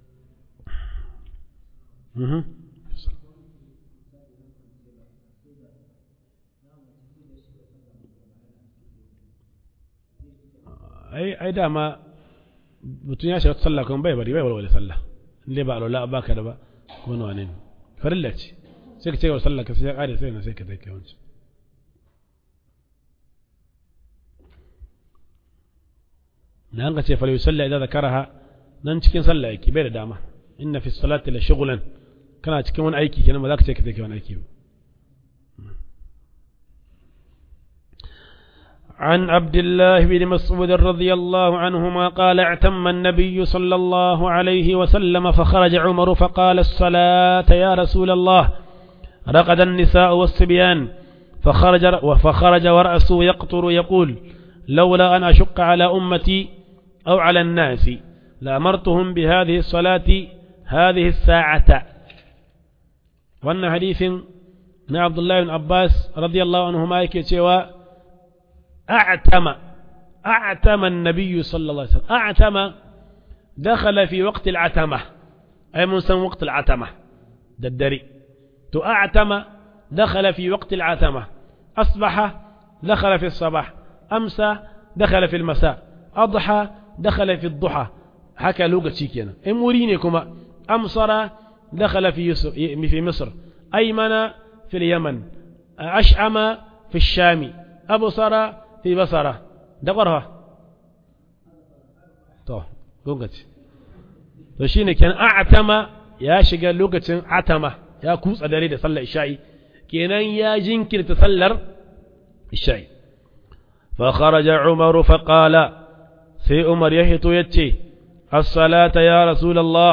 ai ai dama mutum ya shiga sallah kuma bai bari bai walwala sallah in dai ba alwala ba ka da ba ko nawa ne farilla ce sai ka ce wa sallah ka sai ya kare sai na sai ka dai kai wancan na an ka ce fal yusalla idan zakaraha nan cikin sallah yake bai da dama inna fi salati la shughlan kana cikin wani aiki kenan ba za ka ce ka take wani aiki ba عن عبد الله بن مسعود رضي الله عنهما قال اعتم النبي صلى الله عليه وسلم فخرج عمر فقال الصلاة يا رسول الله رقد النساء والصبيان فخرج فخرج ورأسه يقطر يقول لولا أن أشق على أمتي أو على الناس لأمرتهم بهذه الصلاة هذه الساعة وأن حديث من عبد الله بن عباس رضي الله عنهما يكي أعتم أعتم النبي صلى الله عليه وسلم أعتم دخل في وقت العتمة أي من وقت العتمة ددري تأعتم دخل في وقت العتمة أصبح دخل في الصباح أمسى دخل في المساء أضحى دخل في الضحى حكى لوقت شيكينا إمورينكما أمصر دخل في, يسر في مصر أيمن في اليمن أشعم في الشام أبصر في بصرة دقرها to lokaci to shine kenan a'tama ya shiga lokacin atama ya kutsa dare da sallar isha'i kenan ya jinkirta sallar isha'i fa kharaja umar fa qala sai umar ya hito yace as-salata ya rasulullah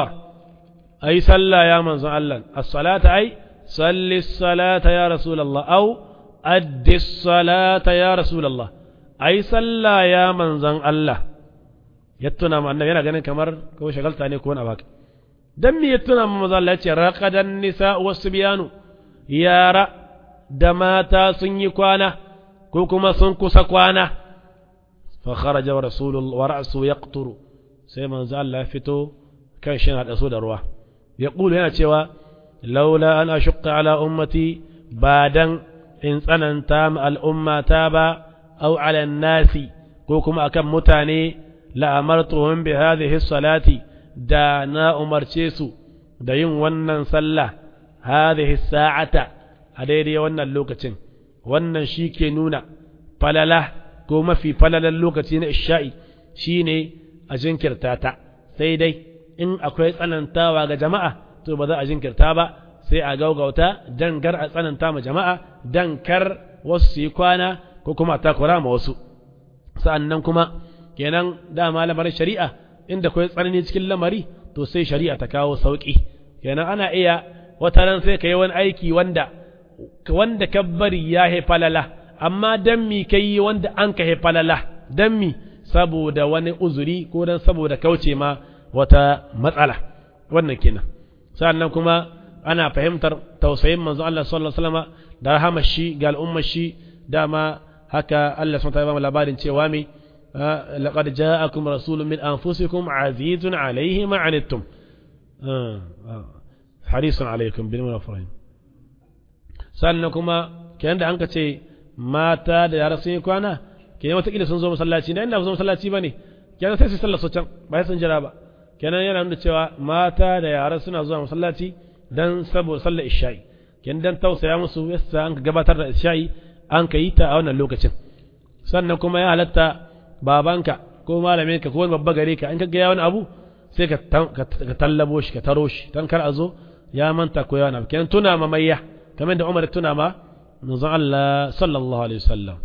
ai salla ya manzon Allah as-salata ai salli as-salata ya rasulullah au addi as-salata ya rasulullah ai salla ya manzon Allah ya tuna ma annabi yana ganin kamar ko shagalta ne ko wani baka dan me ya tuna ma manzo Allah ya ce raqadan nisa wasbiyanu yara da mata sun yi kwana ko kuma sun kusa kwana fa kharaja wa rasulullah wa ra'su yaqturu sai manzo Allah ya fito kan shi hada su da ruwa ya kulu yana cewa laula an ashqa ala ummati badan in tsananta ma al'ummata ba au ala nasi ko kuma akan mutane la'amartuhum bi hadhihi salati da na umarce su da yin wannan sallah hadhihi sa'ata a daidai wannan lokacin wannan shi ke nuna falala ko mafi falalan lokaci na isha'i shine a jinkirta ta sai dai in akwai tsanantawa ga jama'a to ba za a jinkirta ba sai a gaugauta dan gar a tsananta ma jama'a dan kar wasu su yi kwana ko kuma takura ma wasu sa'annan kuma kenan dama lamarin shari'a inda kawai tsanani cikin lamari to sai shari'a ta kawo sauƙi kenan ana iya wata ran sai ka yi wani aiki wanda wanda ka bari ya falala amma dan mi ka yi wanda an ka falala dan mi saboda wani uzuri ko dan saboda kauce ma wata matsala wannan kenan sannan kuma ana fahimtar tausayin manzo Allah sallallahu alaihi wasallam da rahama shi ga al'ummar shi dama haka Allah subhanahu wa ta'ala labarin cewa mai لقد جاءكم رسول من أنفسكم عزيز عليه ما عنتم حريص عليكم بالمنافرين سألنكما كان da an ka ce mata da yara sun yi kwana kenan watakila sun zo masallaci da inda sun zo masallaci ba ne kenan sai su sallar su can ba sun jira ba kenan yana nuna cewa mata da yara suna zuwa masallaci dan saboda sallar isha'i kenan dan tausaya musu yasa an ka gabatar da isha'i an ka yi ta a wannan lokacin sannan kuma ya halatta babanka ko malaminka ko wani babba gare ka in ka ga wani abu sai ka ka tallabo shi ka taro shi dan kar a zo ya manta ko yana kenan tuna ma mayya kamar da Umar tuna ma manzon Allah sallallahu alaihi wasallam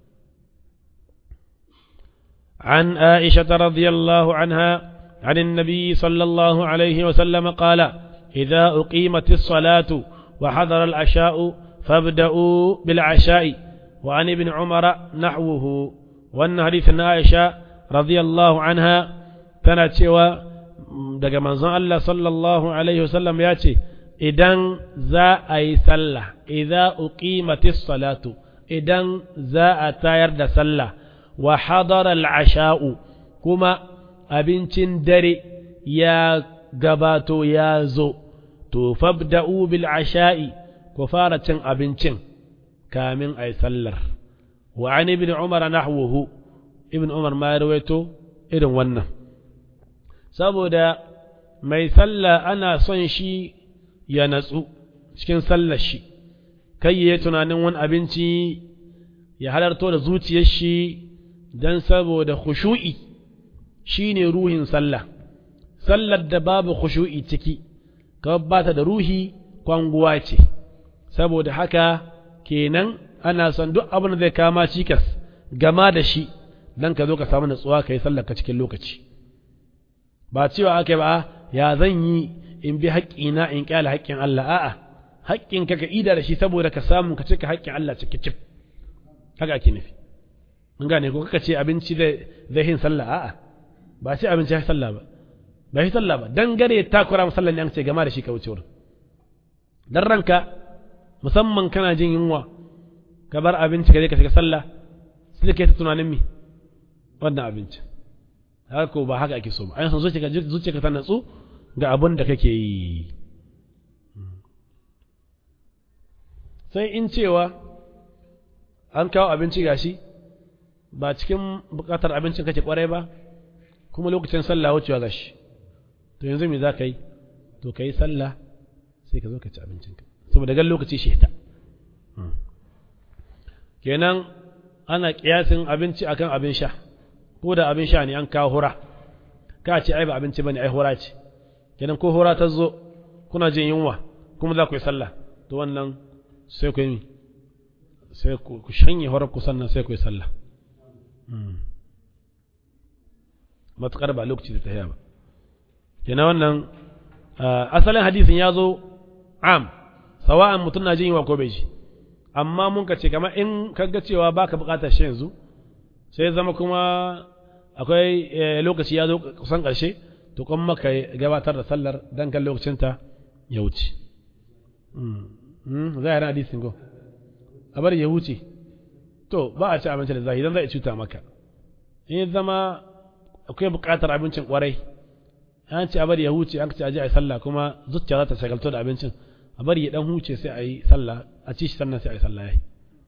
عن عائشة رضي الله عنها عن النبي صلى الله عليه وسلم قال إذا أقيمت الصلاة وحضر العشاء فابدأوا بالعشاء وعن ابن عمر نحوه وأن حديث عائشة رضي الله عنها كانت سوى daga manzon Allah sallallahu alaihi wasallam ya ce idan za a yi sallah idza uqimatis salatu idan za a tayar da sallah wa hadara al-asha'u kuma abincin dare ya gabato ya zo to fabda'u bil asha'i ku fara cin abincin kamin ai sallar wa an ibn umar nahwuhu ibn umar ma ya rawaito irin wannan saboda mai sallah ana son shi ya natsu cikin sallar shi kai ya tunanin wani abinci ya halarto da zuciyar shi don saboda khushu'i shine ruhin sallah sallar da babu khushu'i ciki ka ba ta da ruhi kwanguwa ce saboda haka kenan ana son duk abin da zai kama cikas gama da shi dan ka zo ka samu natsuwa ka yi sallar ka cikin lokaci ba cewa aka ba ya zan yi in bi haƙƙina in ƙyale haƙƙin Allah a'a haƙƙin ka ka ida da shi saboda ka samu ka cika haƙƙin Allah cike cif haka ake nufi mun gane ko kaka ce abinci zai hin sallah a'a ba ce abinci ya sallah ba ba shi sallah ba dan gare ta kura musallan ne an ce gama da shi ka wuce wurin dan ranka musamman kana jin yunwa ka bar abinci ka je ka shiga sallah sai ka yi tunanin mi wannan abinci haka ko ba haka ake so ba an san zuciya zuciya ka ta natsu ga abin da kake yi sai in cewa an kawo abinci gashi ba cikin bukatar abincin kake kwarai ba kuma lokacin sallah wucewa gashi to yanzu me za ka yi to ka yi sallah sai ka zo ka ci abincinka saboda gan lokaci shi ta kenan ana kiyasin abinci akan abin sha ko da abin sha ne an kawo hura ka ce ai ba abinci bane ai hura ce kenan ko hura ta zo kuna jin yunwa kuma za ku yi sallah to wannan sai ku yi sai ku shanye horar ku sannan sai ku yi sallah matuƙar ba lokaci da tahiya ba kenan wannan asalin hadisin ya zo am sawa'an mutum na jin yunwa ko bai ji amma mun ka ce kamar in kaga cewa baka buƙatar shi yanzu sai zama kuma akwai lokaci ya zo kusan ƙarshe to kuma maka gabatar da sallar dan kan lokacinta ya wuce za a yi hadisin go a bari ya wuce to ba a ci abinci da zahi don zai cuta maka in zama akwai buƙatar abincin ƙwarai an ce a bari ya huce an ce a je a yi sallah kuma zuciya za ta shagalto da abincin a bari ya dan huce sai a yi sallah a ci shi sannan sai a yi sallah ya yi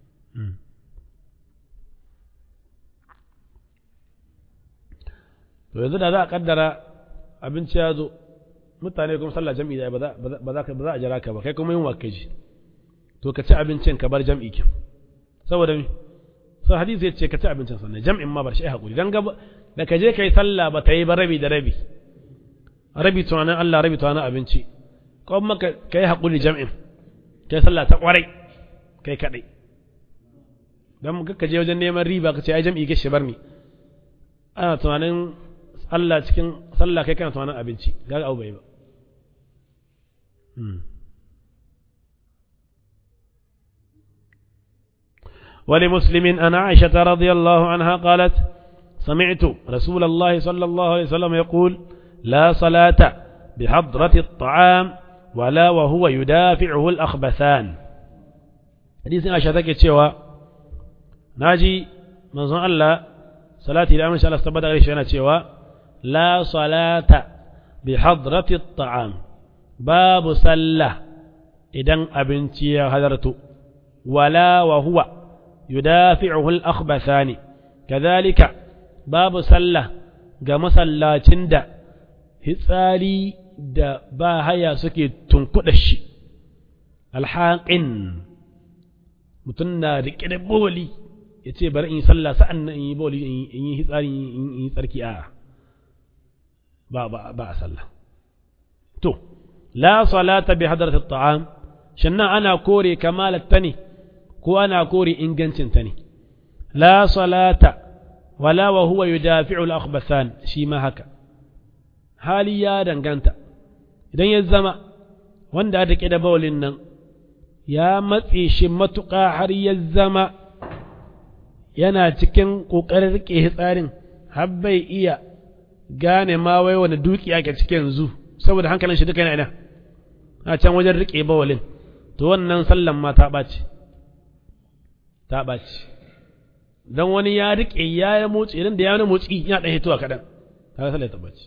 to yanzu da za a kaddara abinci ya zo mutane kuma sallah jam'i da ba za a jira ka ba kai kuma yin waka ji to ka ci abincin ka bar jam'i kin saboda mi sai hadisi ya ce ka ci abincin sannan jam'in ma bar shi hakuri dan gaba da ka je kai sallah ba ta yi ba rabi da rabi rabi tunanin Allah rabi tunanin abinci kuma ka kai hakuri jam'in kai sallah ta kwarai kai kadai dan ka je wajen neman riba ka ce ai jam'i ke shi bar ni ana tunanin Allah cikin sallah kai kana tunanin abinci ga abu bai ba ولمسلم أن عائشة رضي الله عنها قالت سمعت رسول الله صلى الله عليه وسلم يقول لا صلاة بحضرة الطعام ولا وهو يدافعه الأخبثان حديث عائشة تكي تشوى ناجي من ظن الله صلاة الأمر شاء الله استبدأ غير شأنة تشوى لا صلاة بحضرة الطعام باب سلة إذن أبنتي هدرت ولا وهو يدافعه الأخبثان كذلك باب سلة قام سلة تند هثالي da ba haya suke tunkuɗa shi alhaƙin mutum na riƙe da boli ya ce bari in yi sallah sa'an nan in yi boli in yi hitsari in yi tsarki a ba ba ba a sallah to la salata bi hadrati at-ta'am shannan ana kore kamalat tani ko ana kore ingancin ta ne la salata wala wa huwa yudafi'u al-akhbathan shi ma haka hali ya danganta idan ya zama wanda aka ƙi da bawalin nan ya matse shi matuƙa har ya zama yana cikin ƙoƙarin riƙe tsarin har bai iya gane ma wai wani duki ake cikin yanzu saboda hankalin shi duka yana ina a can wajen riƙe bawalin to wannan sallan ma ta ɓaci ta ɓaci don wani ya riƙe ya yi motsi idan da ya wani motsi ya ɗan hitowa kaɗan ta sallar ta ɓaci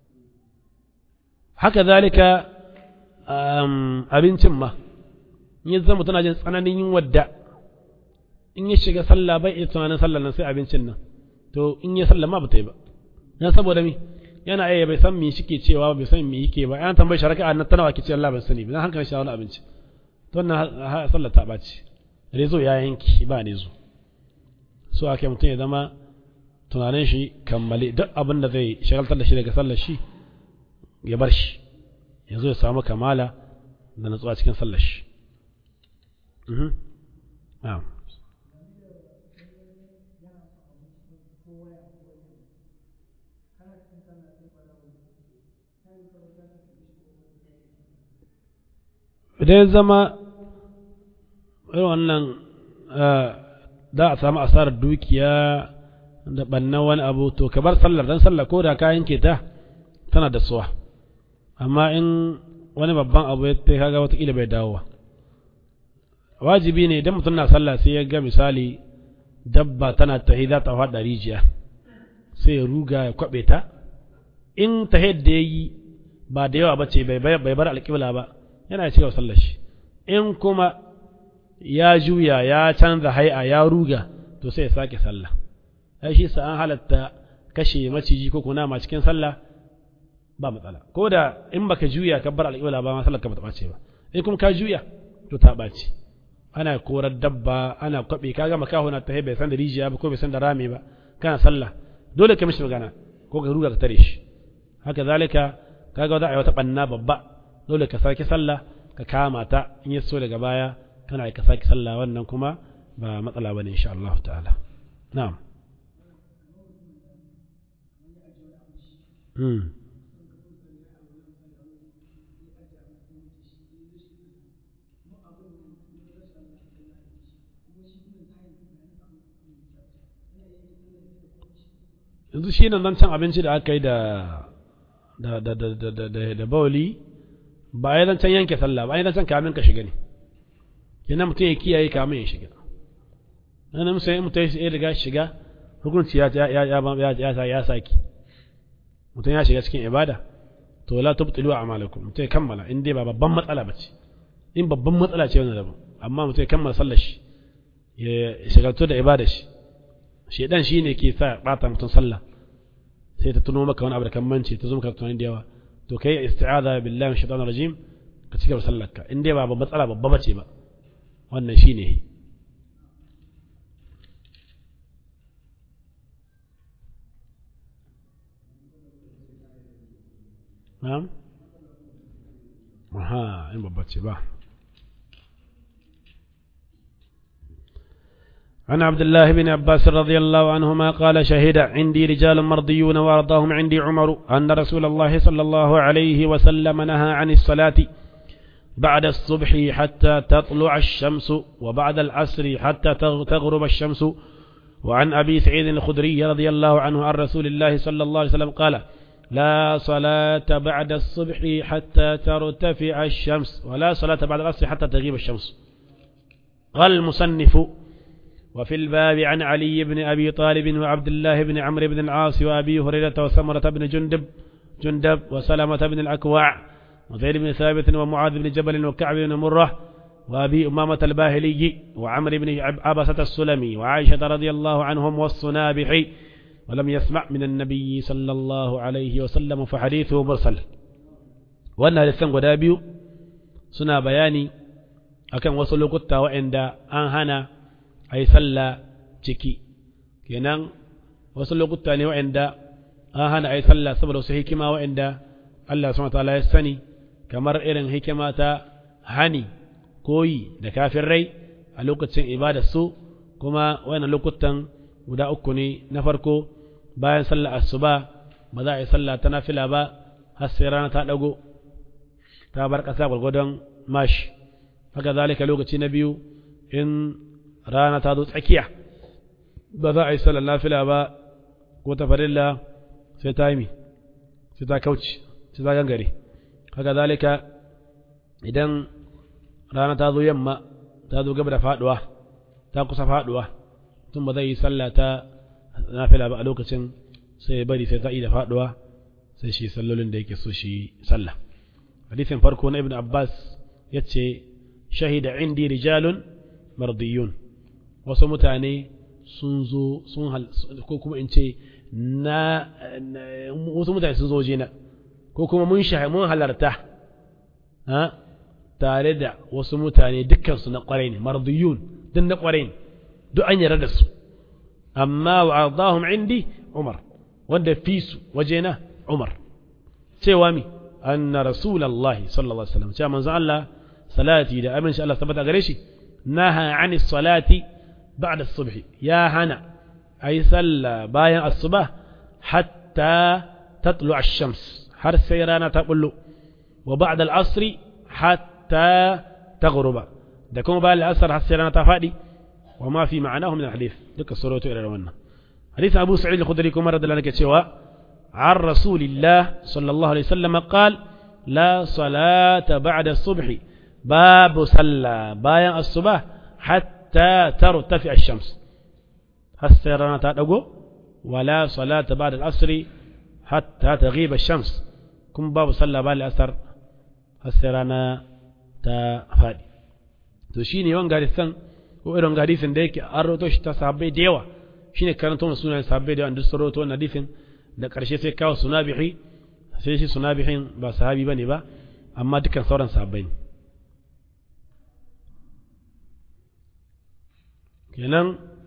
haka zalika abincin ma in ya zama tana jin tsananin yin wadda in ya shiga sallah bai iya tunanin sallah nan sai abincin nan to in ya sallah ma ba ta yi ba dan saboda mi yana iya bai san me shike cewa bai san me yake ba yan tambayi sharaka a nan tana wa kici Allah ban sani ba dan hankali shi wani abinci to wannan sallah ta baci rezo ya yanki ba ne zo so ake mutum ya zama tunanin shi kammale duk abin da zai shagaltar da shi daga sallar shi ya bar shi ya zo ya samu kamala da natsuwa cikin sallar shi idan zama irin wannan za a samu asarar dukiya da ɓannan wani abu to ka bar sallar don sallar ko da kayan ke ta tana da suwa amma in wani babban abu ya ta kaga watakila bai dawowa wajibi ne idan mutum na sallah sai ya ga misali dabba tana tahi za ta faɗa rijiya sai ya ruga ya kwaɓe ta in ta da ya yi ba da yawa ba ce bai bar alƙibla ba yana cigaba sallar shi in kuma ya juya ya canza hai'a ya ruga to sai ya sake sallah ai shi sa an halatta kashe maciji ko kunama cikin sallah ba matsala ko da in baka juya ka bar alƙibla ba ma sallar ka ba ta ɓace ba in kuma ka juya to ta ɓace ana korar dabba ana kwaɓe kaga makaho na tahe bai san da rijiya ba ko bai san da rami ba kana sallah dole ka mishi magana ko ka ruga ka tare shi haka zalika kaga za a yi wata ɓanna babba dole ka sake sallah ka kama ta in ya so daga baya kana ka sake sallah wannan kuma ba matsala bane insha Allah ta'ala na'am hmm yanzu shi nan cin abinci da aka yi da da da da da da da da bawali ba a yi zancen yanke sallah ba a yi zancen kamin ka shiga ne yana mutum ya kiyaye kamin ya shiga nan mutum mutum ya riga shiga hukunci ya ya ya ya ya ya saki mutum ya shiga cikin ibada to la tubtilu a'malakum mutum ya kammala in dai ba babban matsala ba ce in babban matsala ce wannan daban amma mutum ya kammala sallar shi ya shagaltu da ibada shi shedan shine ke sa bata mutum sallah sai ta tuno maka wani abu da kan mance ta zo maka tunani da yawa to kai isti'aza billahi min shaitanir rajim ka cigaba sallarka in dai ba matsala babba bace ba wannan shine na'am aha in babba ce ba عن عبد الله بن عباس رضي الله عنهما قال شهد عندي رجال مرضيون وارضاهم عندي عمر أن رسول الله صلى الله عليه وسلم نهى عن الصلاة بعد الصبح حتى تطلع الشمس وبعد العصر حتى تغرب الشمس وعن أبي سعيد الخدري رضي الله عنه عن رسول الله صلى الله عليه وسلم قال لا صلاة بعد الصبح حتى ترتفع الشمس ولا صلاة بعد العصر حتى تغيب الشمس قال المصنف وفي الباب عن علي بن أبي طالب وعبد الله بن عمرو بن العاص وأبي هريرة وسمرة بن جندب جندب وسلمة بن الأكوع وزيد بن ثابت ومعاذ بن جبل وكعب بن مرة وأبي أمامة الباهلي وعمر بن عبسة السلمي وعائشة رضي الله عنهم والصنابحي ولم يسمع من النبي صلى الله عليه وسلم فحديثه مرسل وأن لسان قدابيو سنا بياني akan wasu lokuta waɗanda an hana a yi sallah ciki kenan wasu lokuta ne waɗanda an hana ai sallah saboda wasu hikima waɗanda Allah subhanahu wataala ya sani kamar irin hikima ta hani koyi da kafirai a lokacin ibada su kuma wannan lokutan guda uku ne na farko bayan sallah asuba ba za a yi sallah ta nafila ba har sai rana ta dago ta bar ƙasa gwargwadon mashi haka zalika lokaci na biyu in rana ta zo tsakiya ba za a yi sallar nafila ba ko ta farilla sai ta yi sai ta kauce sai ta gangare haka zalika idan rana ta zo yamma ta zo gaba da faduwa ta kusa faduwa tun ba zai yi sallah ta nafila ba a lokacin sai bari sai ta yi da faduwa sai shi sallolin da yake so shi sallah hadisin farko na ibn abbas ya ce shahida indi rijalun mardiyun wasu mutane sun zo sun ko kuma in ce na wasu mutane sun zo jina ko kuma mun mun halarta ha tare da wasu mutane dukkansu na kwarai ne mardiyun duk na kwarai ne duk an yarda da su amma wa ardahum indi umar wanda fi su wajena umar cewa mi anna rasulullahi sallallahu alaihi wasallam cewa manzo Allah salati da aminci Allah tabbata gare shi naha ani salati ba'da as-subh ya hana ay salla bayan as-subah hatta tatlu ash-shams har sai rana ta bullo wa ba'da al-asr hatta taghruba da kuma bayan al-asr har sai rana ta fadi wa ma fi ma'anahu min al-hadith duka suratu ila wannan hadith Abu Sa'id al-Khudri kuma radiyallahu anhu cewa عن رسول الله صلى الله عليه وسلم قال لا صلاة بعد الصبح باب صلى بايا الصبح حتى ترتفع الشمس هسرنا تدغو ولا صلاة بعد العصر حتى تغيب الشمس كم باب صلى بعد العصر هسرنا تفادي to shine yawan garisan ko irin garisin da yake an roto shi ta sahabbai da yawa shine karanto sunan sahabbai da yawa duk sun roto wannan hadisin da ƙarshe sai kawo sunabihi sai shi sunabihin ba sahabi bane ba amma dukkan sauran sahabbai ne kenan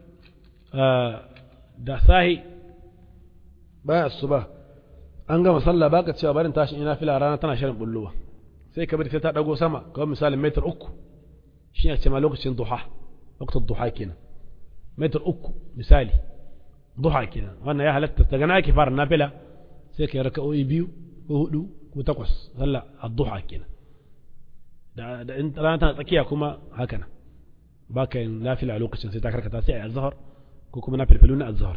da sahi baya su ba an gama sallah baka cewa barin tashin ina fila rana tana shirin bullowa sai ka bari sai ta dago sama kawai misalin metar uku shi ne ce ma lokacin duha lokacin duha kenan metar uku misali duha kenan wannan ya halatta daga na ake fara nafila sai ka yi raka'o'i biyu ko hudu ko takwas sallah ad-duha kenan da da in rana tana tsakiya kuma haka nan ba ka yin nafila a lokacin sai ta karkata sai a yi azhar ko kuma na filfilu na azhar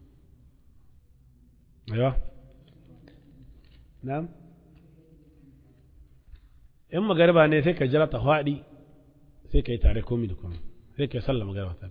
aiwa na'am in magariba ne sai ka jira ta faɗi sai ka yi tare komi da komi sai ka yi sallah magariba tare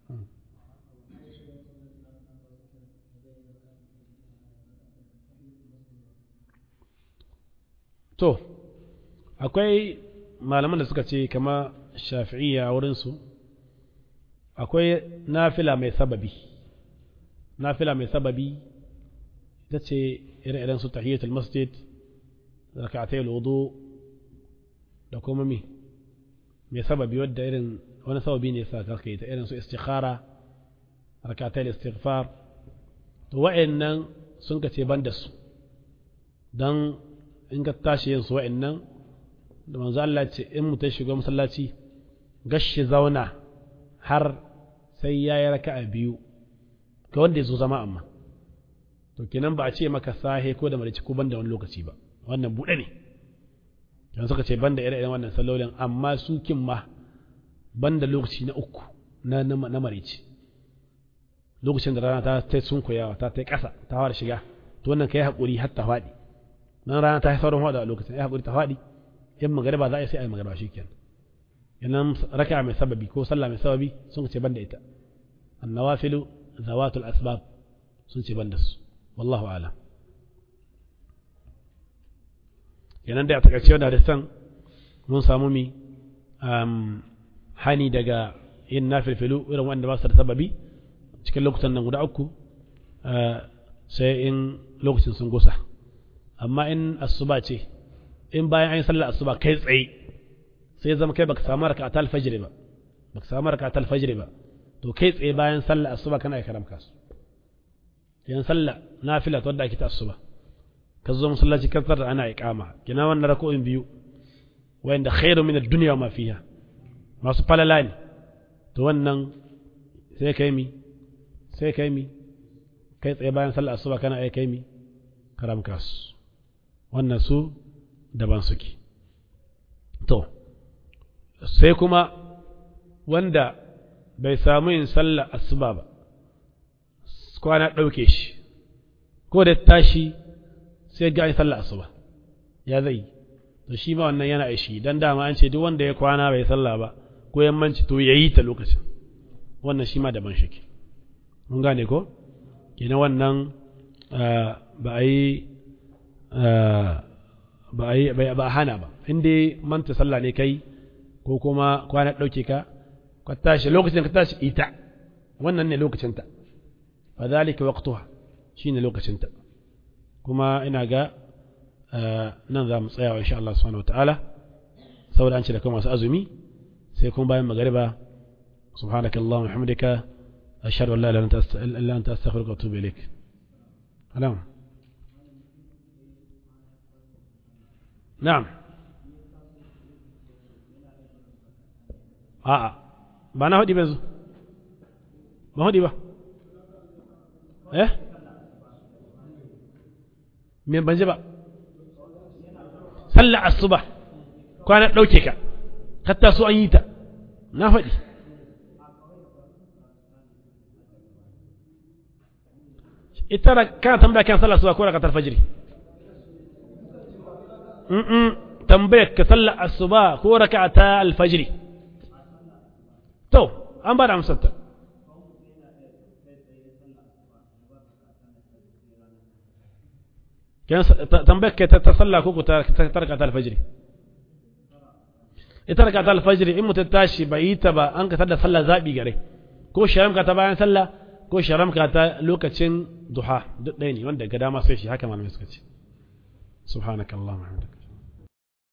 to akwai malaman da suka ce kama shafi'iyya a wurinsu akwai nafila mai sababi nafila mai sababi ita ce ire-iren su tahiyatul masjid raka'atai wudu da kuma mi mai sababi wadda irin wani sababi ne sa kaka ta irin su istikhara raka'atai istighfar to wa'annan sun ka ce ban da su don in ka tashi yin su wa'annan da manzo Allah ce in mutum shiga masallaci gashi zauna har sai ya yi raka'a biyu ga wanda ya zo zama amma to kenan ba a ce maka sahe ko da marici ko banda wani lokaci ba wannan buɗe ne yan suka ce banda ire-iren wannan sallolin amma su kin ma banda lokaci na uku na na marici lokacin da rana ta ta sunkuyawa ta ta ƙasa ta fara shiga to wannan kai haƙuri har ta faɗi nan rana ta sauran faɗa a lokacin ai haƙuri ta faɗi in magariba za a yi sai a yi magariba shi kenan yanan raka mai sababi ko sallah mai sababi sun ce banda ita annawafilu zawatul asbab sun ce banda su wallahu alam yanan da a takaice wanda da san mun samu mi hani daga yin nafilfilu irin wanda ba su da sababi cikin lokutan nan guda uku sai in lokacin sun gusa amma in asuba ce in bayan an yi sallar asuba kai tsaye sai zama kai baka samu raka ta alfajiri ba baka samu raka ta alfajiri ba to kai tsaye bayan sallar asuba kana yi karamka su yan sallah nafila wadda ake ta asuba ka zo masallaci kan tsara ana iqama kina wannan rako'in biyu wanda khairu min ad-dunya ma fiha masu falala ne to wannan sai kai mi sai kai mi kai tsaye bayan sallah asuba kana ai kai mi karam kasu wannan su daban suke to sai kuma wanda bai samu yin sallah asuba ba kwana ɗauke shi ko da tashi sai ga sallah asuba ya zai to shi ma wannan yana ishi dan dama an ce duk wanda ya kwana bai sallah ba ko yammanci to yayi ta lokacin wannan shi ma daban shike mun gane ko kenan wannan ba a yi ba a yi ba a hana ba in dai manta sallah ne kai ko kuma kwana ɗauke ka ka tashi lokacin ka tashi ita wannan ne lokacinta fa zalika waqtuha shine lokacinta kuma ina ga nan za mu tsaya insha Allah subhanahu wataala saboda an ce da kuma masu azumi sai kuma bayan magariba سبحانك اللهم وبحمدك أشهد أن لا إله إلا أنت أستغفرك وأتوب إليك نعم نعم a'a ba na haɗi ba yanzu ba haɗi ba eh me ban ji ba sallar asuba kwana ɗauke ka hatta so an yi ta na faɗi ita da kana tambaya kan sallar asuba ko da katar fajiri tambayar ka sallar asuba ko raka'ata alfajiri to an ba da amsarta tambayar ka ta sallah ko ta raka'ata alfajiri ita raka'ata alfajiri in mutum tashi bai yi ta ba an ka tada sallah zaɓi gare ko sharamka ta bayan sallah ko sharamka ta lokacin duha duk ɗaya ne wanda ga dama sai shi haka malamai suka ce subhanakallahumma wa bihamdika